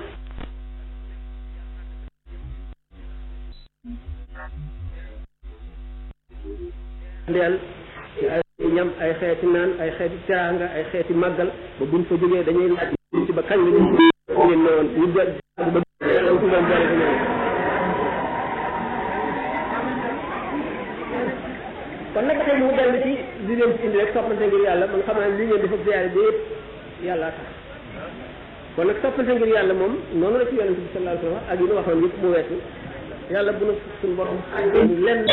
ndeel ci ay ñam ay xeeti naan ay xeeti teraanga ay xeeti màggal ba buñ fa jógee dañuy laaj ci ba kañ la ñu ngeen ne woon ñu jël ba suñu borom boole ko ñoom kon nag tey mu dellu ci li leen ci indi rek soppante ngir yàlla man xam naa li ngeen dafa ziyaare bi yëpp yàlla tax kon nag soppante ngir yàlla moom noonu la ci yonente bi sallallahu alayhi wa sallam ak yi ñu waxoon yëpp mu weesu yàlla bu na suñu borom lenn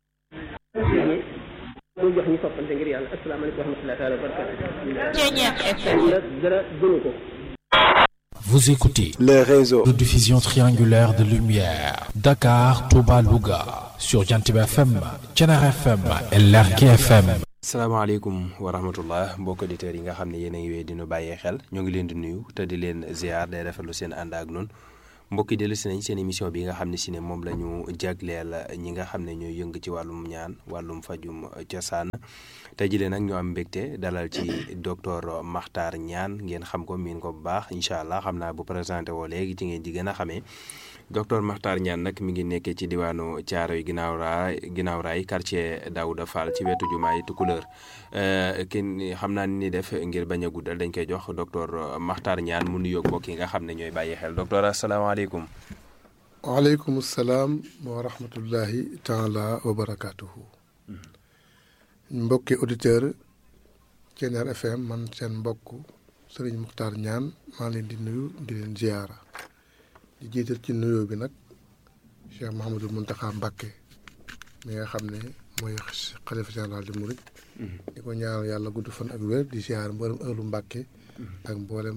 muy jox ñu soppante ngir yàlla asalaamaaleykum wa rahmatullahi taala wa barakatu dara gënu ko Vous écoutez les réseaux de diffusion triangulaire de lumière Dakar, Touba, Louga sur Jantib FM, Thiénare FM et Lergui FM. salaamaaleykum wa rahmatullah mbokk auditeurs yi nga xam ne yéen a ngi wéy di nu bàyyee xel ñoo ngi leen di nuyu te di leen ziar day rafetlu seen ànd ak noonu mbokki dellu si nañ seen émission bi nga xam ne si ne moom la ñu jagleel ñi nga xam ne ñooy yëng ci wàllum ñaan wàllum fajum cosaan tey jii nag ñu am mbégte dalal ci docteur Makhtar Niane ngeen xam ko miin ko bu baax incha allah xam naa bu présenté woo léegi ci ngeen di gën a xamee docteur Makhtar Niane nag mi ngi nekkee ci diwaanu Thiaroye ginnaaw raay ginnaaw raay quartier Daouda Fall ci wetu jumaay Tukulëër kin xam naa ni def ngir bañ a guddal dañ koy jox docteur Makhtar Niane mu nuyoog mbokk yi nga xam ne ñooy bàyyi xel docteur asalaamaaleykum. waaleykum salaam wa rahmatullahi taala wa barakaatuhu. mbokki auditeur Thiéniere FM man seen mbokk Serigne Makhtar Niane maa leen di nuyu di leen ziyaara di jiital ci nuyoo bi nag Cheikh Mouhamadul Mountakha Mbacké mi nga xam ne mooy xalifa général di Mouride. di ko ñaanal yàlla gudd fan ak wér di ziyaara mboolem ëllu Mbacké ak mboolem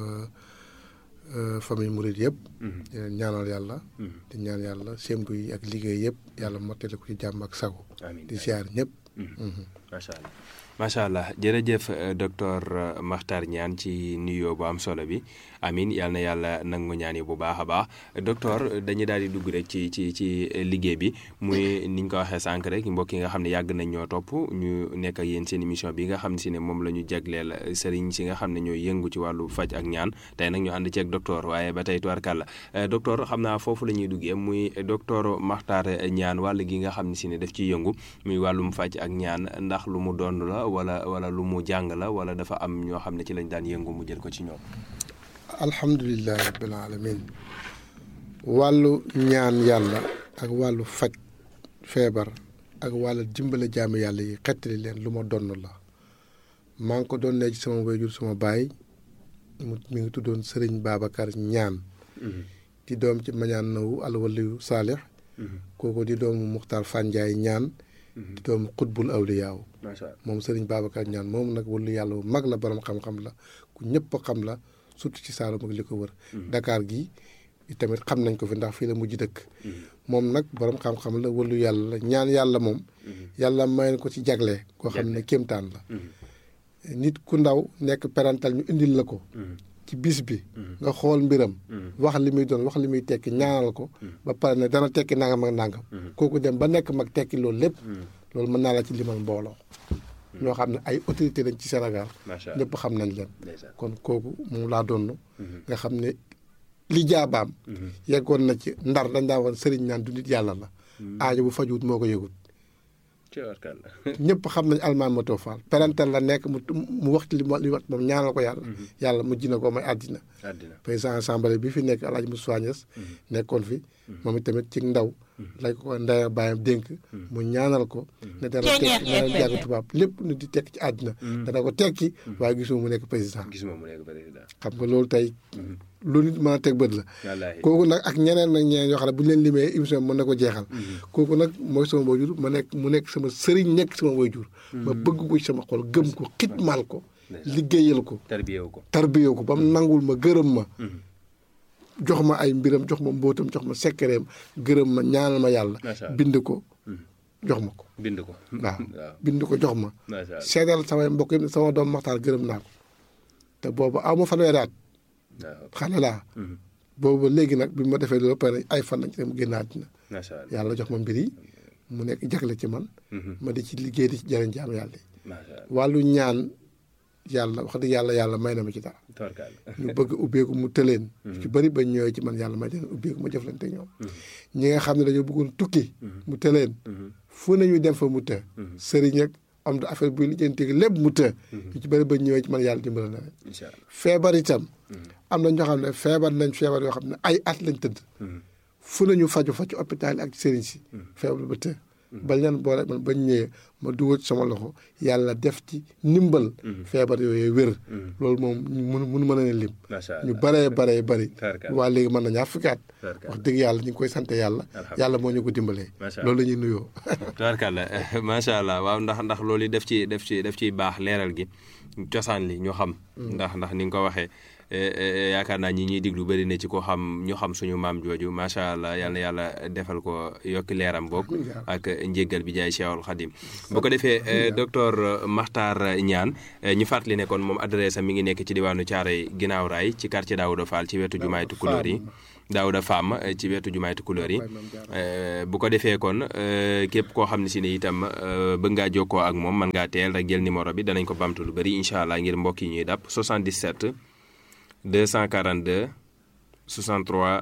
famille Mouride yëpp. di leen ñaanal yàlla. di ñaan yàlla sémbu yi ak liggéey yëpp yàlla mottali ko ci jàmm ak sago. di ziyaar ñëpp. macha allah macha allah jërëjëf docteur Makhtar Niane ci nuyoo bu am solo bi amin yal na yàlla nangu ñaan yi bu baax a baax docteur dañuy daal di dugg rek ci ci ci liggéey bi muy niñ ko waxee sànq rek mbokk yi nga xam ne yàgg nañ ñoo topp ñu nekk ak yéen seen émission bi nga xam si ne moom la ñu jagleel sëriñ si nga xam ne ñooy yëngu ci wàllu faj ak ñaan tey nag ñu ànd ceeg docteur waaye ba tey tubarkàlla docteur xam naa foofu la ñuy duggee muy docteur Makhtar Niane wàll gi nga xam ne si ne daf ciy yëngu muy wàllum faj ak ñaan ndax lu mu doon la wala wala lu mu jàng la wala dafa am ñoo xam ne ci lañ daan yëngu mu jël ko ci ñoom. alhamdulilah rabbil alamin wàllu ñaan yàlla ak wàllu faj feebar ak wàllu dimbale jaamu yàlla yi xettali leen lu ma donn la maa ngi ko doon ne ci sama wayjur sama baay mu mi ngi tuddoon Sëriñ Babacar ñaan di doom ci mañaan nawu alwaliyu saalix kooku di doomu Muxtaar Fanjaay ñaan di doomu xutbul awliyaaw moom Sëriñ Babacar ñaan moom nag wàllu yàlla bu mag la borom xam-xam la ku ñëpp xam la surtout ci Saalum ak li ko wër. Dakar gi tamit xam nañ ko fi ndax fii la mujj dëkk. moom nag borom xam-xam la wàllu yàlla la ñaan yàlla moom. yàlla may ko ci jagle. koo xam ne kéemtaan la. nit ku ndaw nekk parental ñu indil la ko. ci bis bi. nga xool mbiram. wax li muy doon wax li muy tekki ñaanal ko. ba pare ne dana tekki nangam ak nangam. kooku dem ba nekk mag tekki loolu lépp. loolu mën naa la ci limal mbooloo. ñoo xam ne ay autorité lañ ci Sénégal. ñëpp xam nañ leen. kon kooku moom laa doon. nga xam ne li jaabaam. yeggoon na ci ndar dañ daa woon sëriñ naan du nit yàlla la. aajo bu fajuwut moo ko yëgut. ñëpp xam nañ almaan ma toofaal parental la nekk mu mu wax ci li mu li wax moom ñaanal ko yàlla. yàlla mu jina ko may àddina. président assemblée bi fi nekk El Hadj Moussa Niass nekkoon fi. moom itamit ci ndaw. lay ko ndaya bàyyam dénk mu ñaanal ko ne dana tekki dana jàng tubaab lépp nu di tekki ci àddina dana ko tekki waaye gisuma mu nekk président gisuma mu nekk président xam nga loolu tey lu nit mën a teg bët la kooku nag ak ñeneen nag ñeneen yoo xam ne bu ñu leen limee émission bi mën na ko jeexal kooku nag mooy sama waajur ma nekk mu nekk sama sëriñ nekk sama waajur ma bëgg ko ci sama xol gëm ko xitmaal ko liggéeyal ko tarbiyewu ko tarbiyewu ko ba mu nangul ma gërëm ma jox ma ay mbiram jox ma mbóotam jox ma sekkereem gërëm ma ñaanal ma yàlla bind ko jox ma ko bind ko waaw bind ko jox ma seedal samay mbokk yi sama doom maxtaar gërëm naa ko te boobu aw ma fanweeri at xale laa boobu léegi nag bi ma defee loolu pare ay fan lañ ci mu génn àddina yàlla jox ma mbir yi mu nekk jagle ci man ma di ci liggéey di ci jëriñ jaam yàlla yi wàllu ñaan yàlla wax dëgg yàlla yàlla may na ma ci dara ñu bëgg ubbeeku mu tëleen ci bëri ba ñëwee ci man yàlla may leen ubbeeku ma jëflante ñoom ñi nga xam ne dañoo bëggoon tukki mu tëleen fu nañu dem fa mu të sëriñ ak am da affaire buy lijjanti lépp mu të ñu ci bëri ba ñëwee ci man yàlla dimbala na leen feebar itam am na ñoo xam ne feebar nañ feebar yoo xam ne ay at lañ tëdd fu nañu faju fa ci hôpital ak sëriñ si feebar ba të bañ leen boole man bañ ñëwee ma dugal ci sama loxo yàlla def ci ndimbal feebar yooyu wér loolu moom mun mun mën a leen lim ñu baree baree bari waa léegi mën na ñaar fukki at wax dëgg yàlla ñu ngi koy sant yàlla yàlla moo ñu ko dimbalee loolu la ñuy nuyoo tubaarkàlla macha allah waaw ndax ndax loolu def ci def ci def ciy baax leeral gi cosaan li ñu xam ndax ndax ni nga ko waxee yaakaar naa ñi ñuy diglu bëri na ci ko xam ñu xam suñu maam jooju macha allah yal na yàlla defal ko yokki leeram boog ak njéggal bi jaay Cheikhul Khadim bu ko defee docteur Makhtar Niane ñu fàttali ne kon moom adresse am mi ngi nekk ci diwaanu Thiaroye ginnaaw raay ci quartier Daouda Fall ci wetu jumaay Tukulóor yi Daouda Fam ci wetu jumaay Tukulóor yi bu ko defee kon képp koo xam ne si ne itam bëgg ngaa jokkoo ak moom mën ngaa teel rek jël numéro bi danañ ko bamtu lu bëri incha allah ngir mbokk yi ñuy dàpp 77 242 63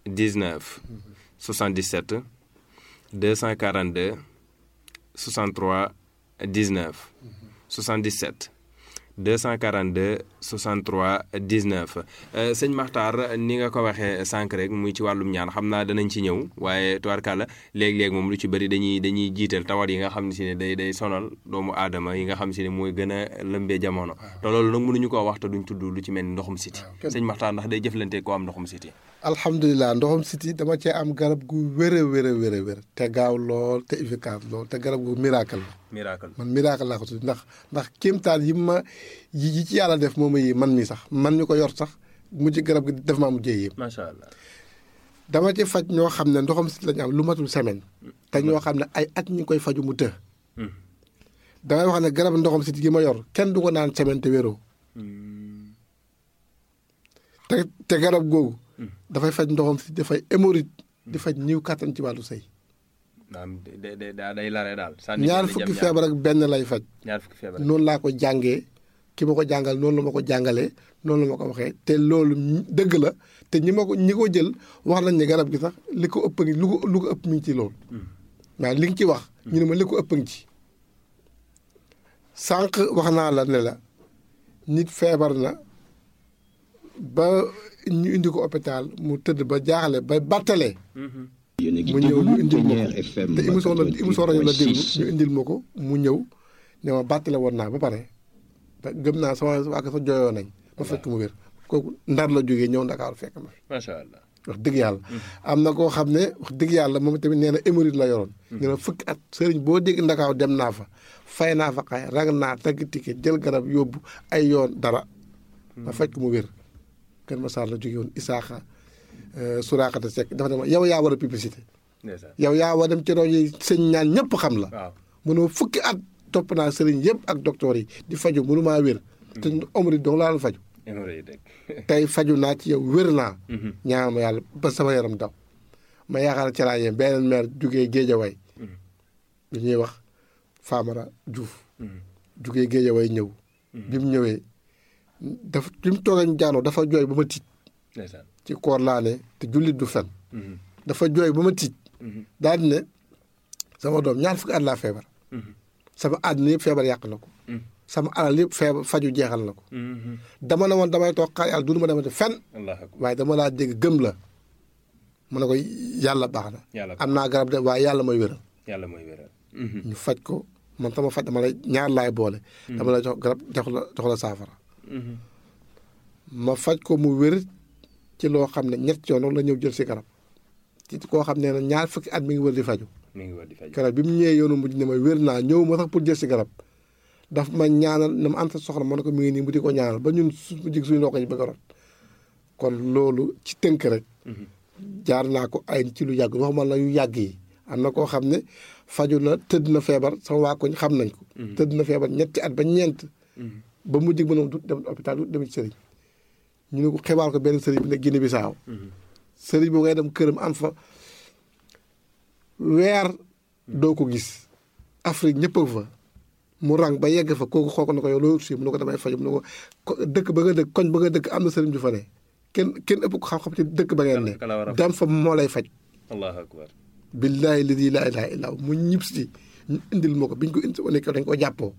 19 77 242 63 19 77 242 63 19 Euh, sëñ Maxtaar ni nga ko waxee sànq rek muy ci wàllum ñaan xam naa danañ ci ñëw waaye tubaarkàlla léeg-léeg moom lu ci bëri dañuy dañuy jiital tawat yi nga xam ne si ne day day sonal doomu aadama yi nga xam si ne mooy gën a lëmbee jamono te loolu nag mënuñu koo wax te duñ tudd lu ci mel ni ndoxum siti kenn- sëñ Maxtaar ndax day jëflante koo am ndoxum siti alhamdulilah ndoxam siti dama cee am garab gu wér a wér a wér a wér te gaaw lool te efficace lool te garab gu miracle la miracle man miracle laa ko tudd ndax ndax kéemtaan yi ma yi yi ci yàlla def moom yi man mi sax man mi ko yor sax mujj garab gi def maa mujjee yéem macha allah dama ci faj ñoo xam ne ndoxam siti la ñu am lu matul semaine te ñoo xam ne ay at ñu ngi koy faju mu të damay wax ne garab ndoxam siti gi ma yor kenn du ko naan semaine te wéroo te te garab googu dafay faj ndoxam siti dafay hémorroïde di faj ñiw kàttan ci wàllu sëy naam day day day lare daal sànni ñaar benn fukki jam feebar ak benn lay faj ñaar fukki feebar noonu laa ko jàngee ki ma ko jàngal noonu la ma ko jàngalee noonu la ma ko waxee te loolu ñi- dëgg la te ñi ma ko ñi ko jël wax nañ ne garab gi sax li ko ëpp ngi lu ko lu ko ëpp mi ngi ci loolu waaw li nga ci wax ñu ne ma li ko ëpp ngi ci sànq wax naa la ne la nit feebar na ba ñu indi ko hôpital mu tëdd ba jaaxle ba battalee yéen a ngi mu ñëw ñu déglu indil ma Plénière ko FM te émission la émission rajo la déglu 88.6. ñu indil ma ko mu ñëw ne ma bàttale woon naa ba pare te gëm naa sama waa sa jooyoo nañ ma fekk mu wér kooku ndar la jógee ñëw ndakaaru fekk ma fi macha allah wax dëgg yàlla am na koo xam ne wax dëgg yàlla moom tamit nee na hémorroïde la yoroon nee na fukki at sëriñ boo dégg ndakaaw dem naa fa fay naa fa xay rag naa tagg ticket jël garab yóbbu ay yoon dara ma fekk mu wér kër ma saar la jóge woon isaaxa suraakata sekk dafa ne ma yow yaa war a publicité ndeysaan yow yaa war dem ci rajo yi sëñ ñaan ñëpp xam la waaw mënoo fukki at topp naa sëriñ yëpp ak docteur yi di faju mënu maa wér te omri dong laa la faju hémorroïde rek tey faju naa ci yow wér naa ñaan ma yàlla ba sama yaram daw ma yaakaar ne ci laa yem beneen maire jugee géejaway bi ñuy wax Famara Diouf jugee géejaway ñëw bi mu ñëwee dafa bi mu toogee ñu jaanoo dafa jooy ba ma tiit ndeysaan ci koor laa ne te jullit du fen dafa jooy ba ma tiit daal di ne sama doom ñaar fukki at laa feebar sama àddina yëpp feebar yàq na ko sama alal yëpp feebar faju jeexal na ko dama ne woon damay toog xaar yàlla du ma demati fen allah akbar waaye dama laa dégg gëm la mu ne ko yàlla baax na yàlla am naa garab de waaye yàlla mooy wéral yàlla mooy wéral ñu faj ko man sama faj dama lay ñaar laay boole dama lay jox garab jox la jox la saafara ma faj ko mu wér ci loo xam ne ñett yoon la ñëw jël si garab ci koo xam ne ñaar fukki at mi ngi wër di faju mi ngi war di faj garab bi mu ñëwee yoonu mujj ne ma wér naa ñëw ma sax pour jël si garab daf ma ñaanal na ma am sa soxla ma ne ko mi ngi nii mu di ko ñaanal ba ñun su mu jig suñu ndox yi bëgg a rot kon loolu ci tënk rek jaar naa ko ay ci lu yàgg waxuma la yu yàgg yi am na koo xam ne faju na tëdd na feebar sama waa koñ xam nañ ko tëdd na feebar ñetti at ba ñeent ba mu jig mënoom du dem hôpital du dem ci sëriñ ñu ne ko xibaar ko benn sëriñ bi ne Guinée Bissau sëriñ boo ngay dem këram am fa weer doo ko gis Afrique ñëpp a fa mu rang ba yegg fa kooku xool ko ne ko yow loolu si mu ne ko damay faju mu ne ko ko dëkk ba nga dëkk koñ ba nga dëkk am na sëriñ ju fa ne kenn kenn ëpp ko xam-xam ci dëkk ba ngeen ne Kala- kala war a faj. dem fa moo lay faj allahu akbar billaahi ladi laa ilaaha illaa hu mu ñib si ñu indil ma ko biñ ko indi wane ko dañ ko jàppoo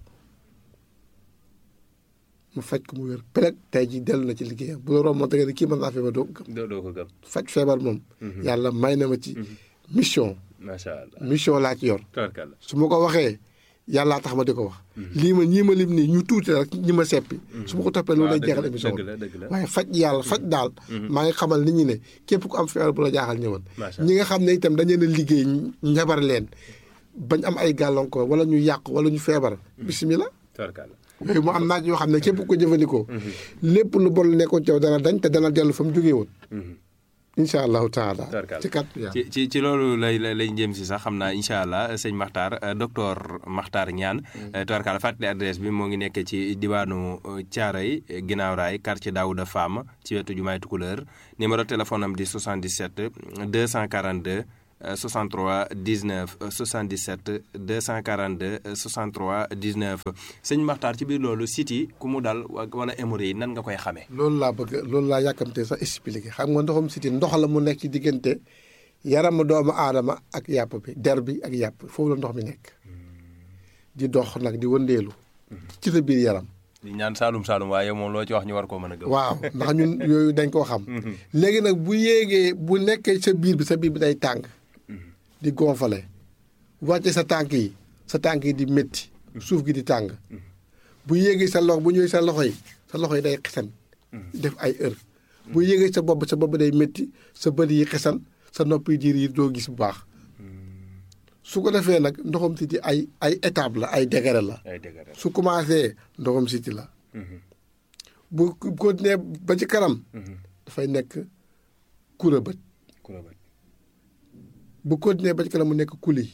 mu faj ko mu wér peleg tey ji dellu na ci liggéeyam bu la romboon da nga ne kii mën naa feebar doo ko gëm doo doo ko gëm faj feebar moom yàlla may na ma ci mission macha allah mission laa ci yor tabarkalla su ma ko waxee yàllaa tax ma di ko wax lii ma ñii ma lim nii ñu tuuti rek ñi ma seppi su ma ko toppee loolu lay dëgg jeexal la, émission dëgg bi la, dëgg la. waaye faj yàlla faj daal maa ngi xamal nit ñi ne képp ku am feebar bu la jaaxal ñëwal Macha ñi nga xam ne itam dañu leen a liggéey njabar leen bañ am ay gàllankoor wala ñu yàq wala ñu feebar bisimilah tabarkalla yooyu mu am naaj yoo xam ne képp ku ko jëfandikoo lépp lu bon lu nekkoon ci yow dana dañ te dana dellu fa mu jógee woon incha allahu taala Tabarkalla. ci kat yaa ci ci ci loolu lay lay lay jëm si sax xam naa incha allah sëñ Makhtar euh, docteur Makhtar Niane. tubarkalla fàttali adresse bi moo ngi nekk ci diwaanu euh, Thiaroye ginnaaw raay quartier Daouda Fam ci wetu jumaay Tukuleur numéro téléphone am di 77 242 euh, 63 19 euh, 77 242 euh, 63 19 sëñ Maxtaar ci biir loolu siti ku mu dal wa- wala hémorroïde yi nan nga koy xamee. loolu laa bëgg loolu laa yàkkamtee sax expliqué xam nga ndoxum siti ndox la mu nekk ci diggante yaramu doomu aadama ak yàpp bi der bi ak yàpp foofu la ndox mi nekk di dox nag di wëndeelu ci sa biir yaram di ñaan Saalum Saalum waaye moom loo ci wax ñu war koo mën a gëm. waaw ndax ñun yooyu dañ koo xam léegi nag bu yéegee bu nekkee sa biir bi sa biir bi day tàng di gonfale wàcce sa tànk yi sa tànk yi di métti suuf gi di tàng bu yéegee sa loxo bu ñëwee sa loxo yi sa loxo yi day xesan def ay heure bu yéegee sa bopp sa bopp day métti sa bët yi xesan sa nopp yi diir yi doo gis bu baax su ko defee nag ndoxam siti ay ay étape la ay degré la ay dëgg rek. su commencé ndoxam siti la bu continuer ba ci kanam dafay nekk kura bët kuréel bu continuer ba ci kanam mu nekk kuli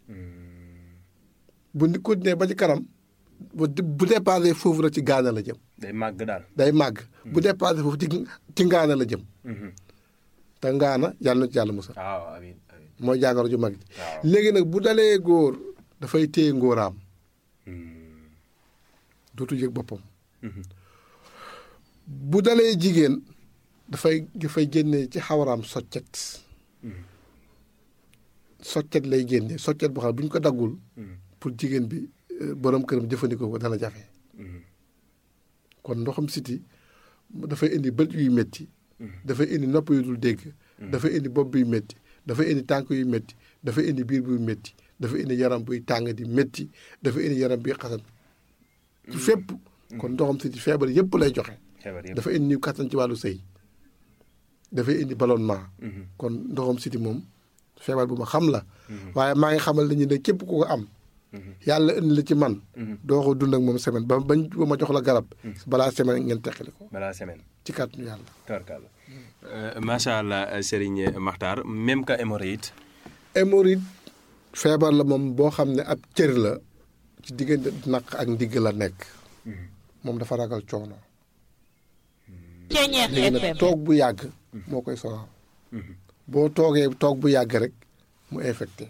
bu ni continuer ba ci kanam bu bu dépassé foofu rek ci gaana la jëm day màgg daal. day màgg bu dépassé foofu ci ci ngaana la jëm te ngaana yàlla na ci yàlla musal waaw amiin amiin. mooy jàngoro ju mag ji waaw. léegi nag bu dalee góor dafay téye ngóoraam dootu yëg boppam bu dalee jigéen dafay dafay génne ci xawaraam soccet soccet lay génne soccet boo xam ne bu ñu ko daggul pour jigéen bi euh, borom këram jëfandikoo ko dana jafe kon ndoxam siti dafay indi bët yuy métti dafay indi nopp yu dul dégg dafay indi bopp buy métti dafay indi tànk yu métti dafay indi biir buy métti dafay indi yaram buy tàng di métti dafay indi yaram buy xasan ci fépp kon ndoxam siti feebar yépp lay joxe feebar yëpp. dafa indi kattan ci wàllu sëy dafay indi ballonnement kon ndoxam siti moom feebar bu ma xam la waaye maa ngi xamal nañu ne képp ku ko am yàlla indi la ci man doo ko dund ak moom semaine ba bañ ba ma jox la garab balaa semaine ngeen teqali ko balaa semaine. ci kàttanu yàlla Tubarkalla. macha allah Serigne Makhtar même que hémorroïde. hémorroïde feebar la moom boo xam ne ab cër la ci diggante naq ak ndigg la nekk moom dafa ragal coono Ceñeex léegi FM nag toog bu yàgg moo koy sonal boo toogee toog bu yàgg rek mu infecté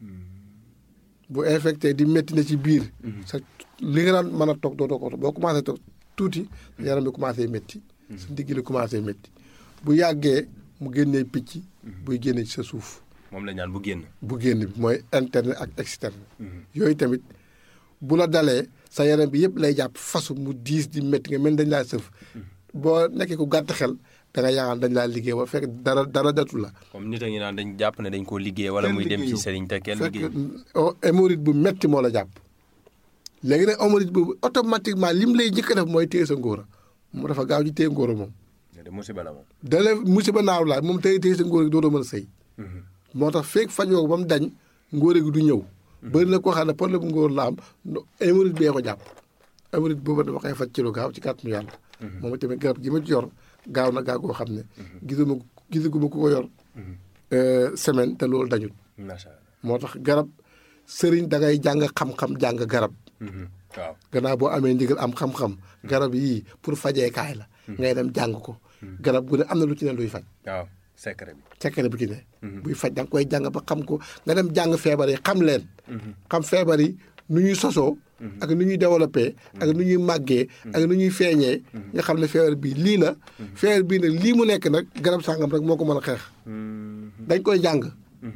bu infecté di métti na ci biir sa li nga daan mën a toog doo ko boo commencé toog tuuti sa yaram bi commencé métti sa ndigg li commencé métti bu yàggee mu génnee picc buy génne ci sa suuf moom la ñaan bu génn. bu génn bi mooy interne ak externe yooyu tamit bu la dalee sa yaram bi yëpp lay jàpp fasu mu diis di métti nga mel dañ laa sëf boo nekkee ku gàtt xel da nga yaakaar dañ laa liggéey ba fekk dara dara datu la comme nit a ngi naan dañ jàpp ne dañ koo liggéey wala kenn muy dem ci liggéeyu. Serigne te kenn fekk liggéey. oh, hémorroïde bu metti moo la jàpp léegi nag hémorroïde boobu automatiquement lim lay njëkk a def mooy téye sa ngóora mu dafa gaaw ci téye ngóora moom de musiba la moom. dale musiba naaw laa moom téye téye sa ngóora gi dootoo mën a sëy moo tax feeg fajoo ko ba mu dañ ngóore gi du ñëw bëri na koo xam ne problème ngóor la am no- hémorroïde bee ko jàpp hémorroïde boobu dama koy faj ci lu gaaw ci kàttanu yàlla moom tamit garab gi ma ci yor gaaw na gaaw goo xam ne gisuma gisaguma ku ko yor euh, semaine te loolu dañul macha allah. moo tax garab sëriñ da ngay jàng xam-xam jàng garab waaw. gannaaw boo amee ndigal am xam-xam garab yii pour fajeekaay la ngay dem jàng ko garab gu ne am na lu ci ne luy faj waaw secret bi. secret bu ci ne buy faj da nga koy jàng ba xam ko nga dem jàng feebar yi xam leen xam feebar yi nu ñuy sosoo ak nu ñuy développé ak nu ñuy màggee ak nu ñuy feeñee nga xam ne feebar bii lii la feebar bii nag lii mu nekk nag garab sàngam rek moo ko mën a xeex dañ koy jàng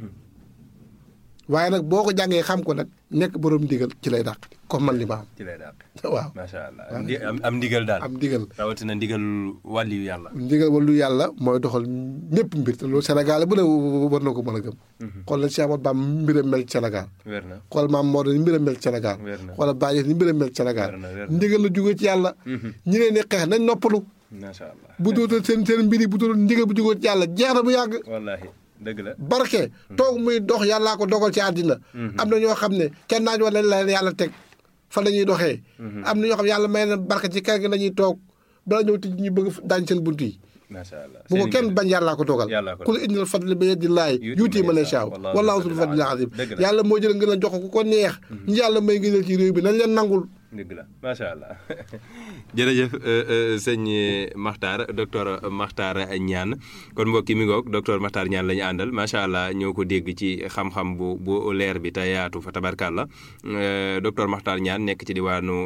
waaye nag boo ko jàngee xam ko nag nekk borom ndigal ci lay dàq comme man li ma ci lay daal. am waaw macha allah am ndi- am am ndigal daal. am ndigal rawatina ndigal wàlliyu yàlla. ndigal wala lu yàlla mooy doxal ñëpp mbir te loolu Sénégal bu ne war na ko mën a gëm xool na Cheikh Ahmadou Bamba mbiram mel ci Sénégal wér na. xool maam Maodo ni mbiram mel ci Sénégal Wér na. xoolal Baye ni mbiram mel ci Sénégal Wér na, wér na. ndigal la jógee ci yàlla ñi leen di xeex nañ noppalu macha allah. bu dootal seen seen mbir yi bu dootal ndigal bu jógee ci yàlla jeex na bu yàgg wallaahi dëgg la. barke toog muy dox yàllaa ko dogal ci àddina am na ñoo xam ne kenn naaj wala la leen yàlla teg fa la ñuy doxee am na ñoo xam ne yàlla may na barke ci kër gi la ñuy toog bala ñëw tij ñu bëgg daañ seen bunt yi macha allah. bu ko Serigne kenn bi- bañ yàllaa ko dogal Yàllaa ko ku la indil fadli bi yadillaahi Yuuti yuuti man man yashaa. yashaa Wallaahu wallaahu zul zul fadlil fadlil aziim. aziim Dëgg la. yàlla moo jël ngeen a jox ko ku ko neex ñi yàlla may ngëneel ci réew bi nañ leen nangul dëgg la macha allah jërëjëf sëñ Makhtar docteur Makhtar Niane kon mbokki mi ngoog docteur Makhtar Niane la ñu àndal macha allah ñoo ko dégg ci xam-xam bu bu leer bi te yaatu fa tabarkàlla docteur Makhtar Niane nekk ci diwaanu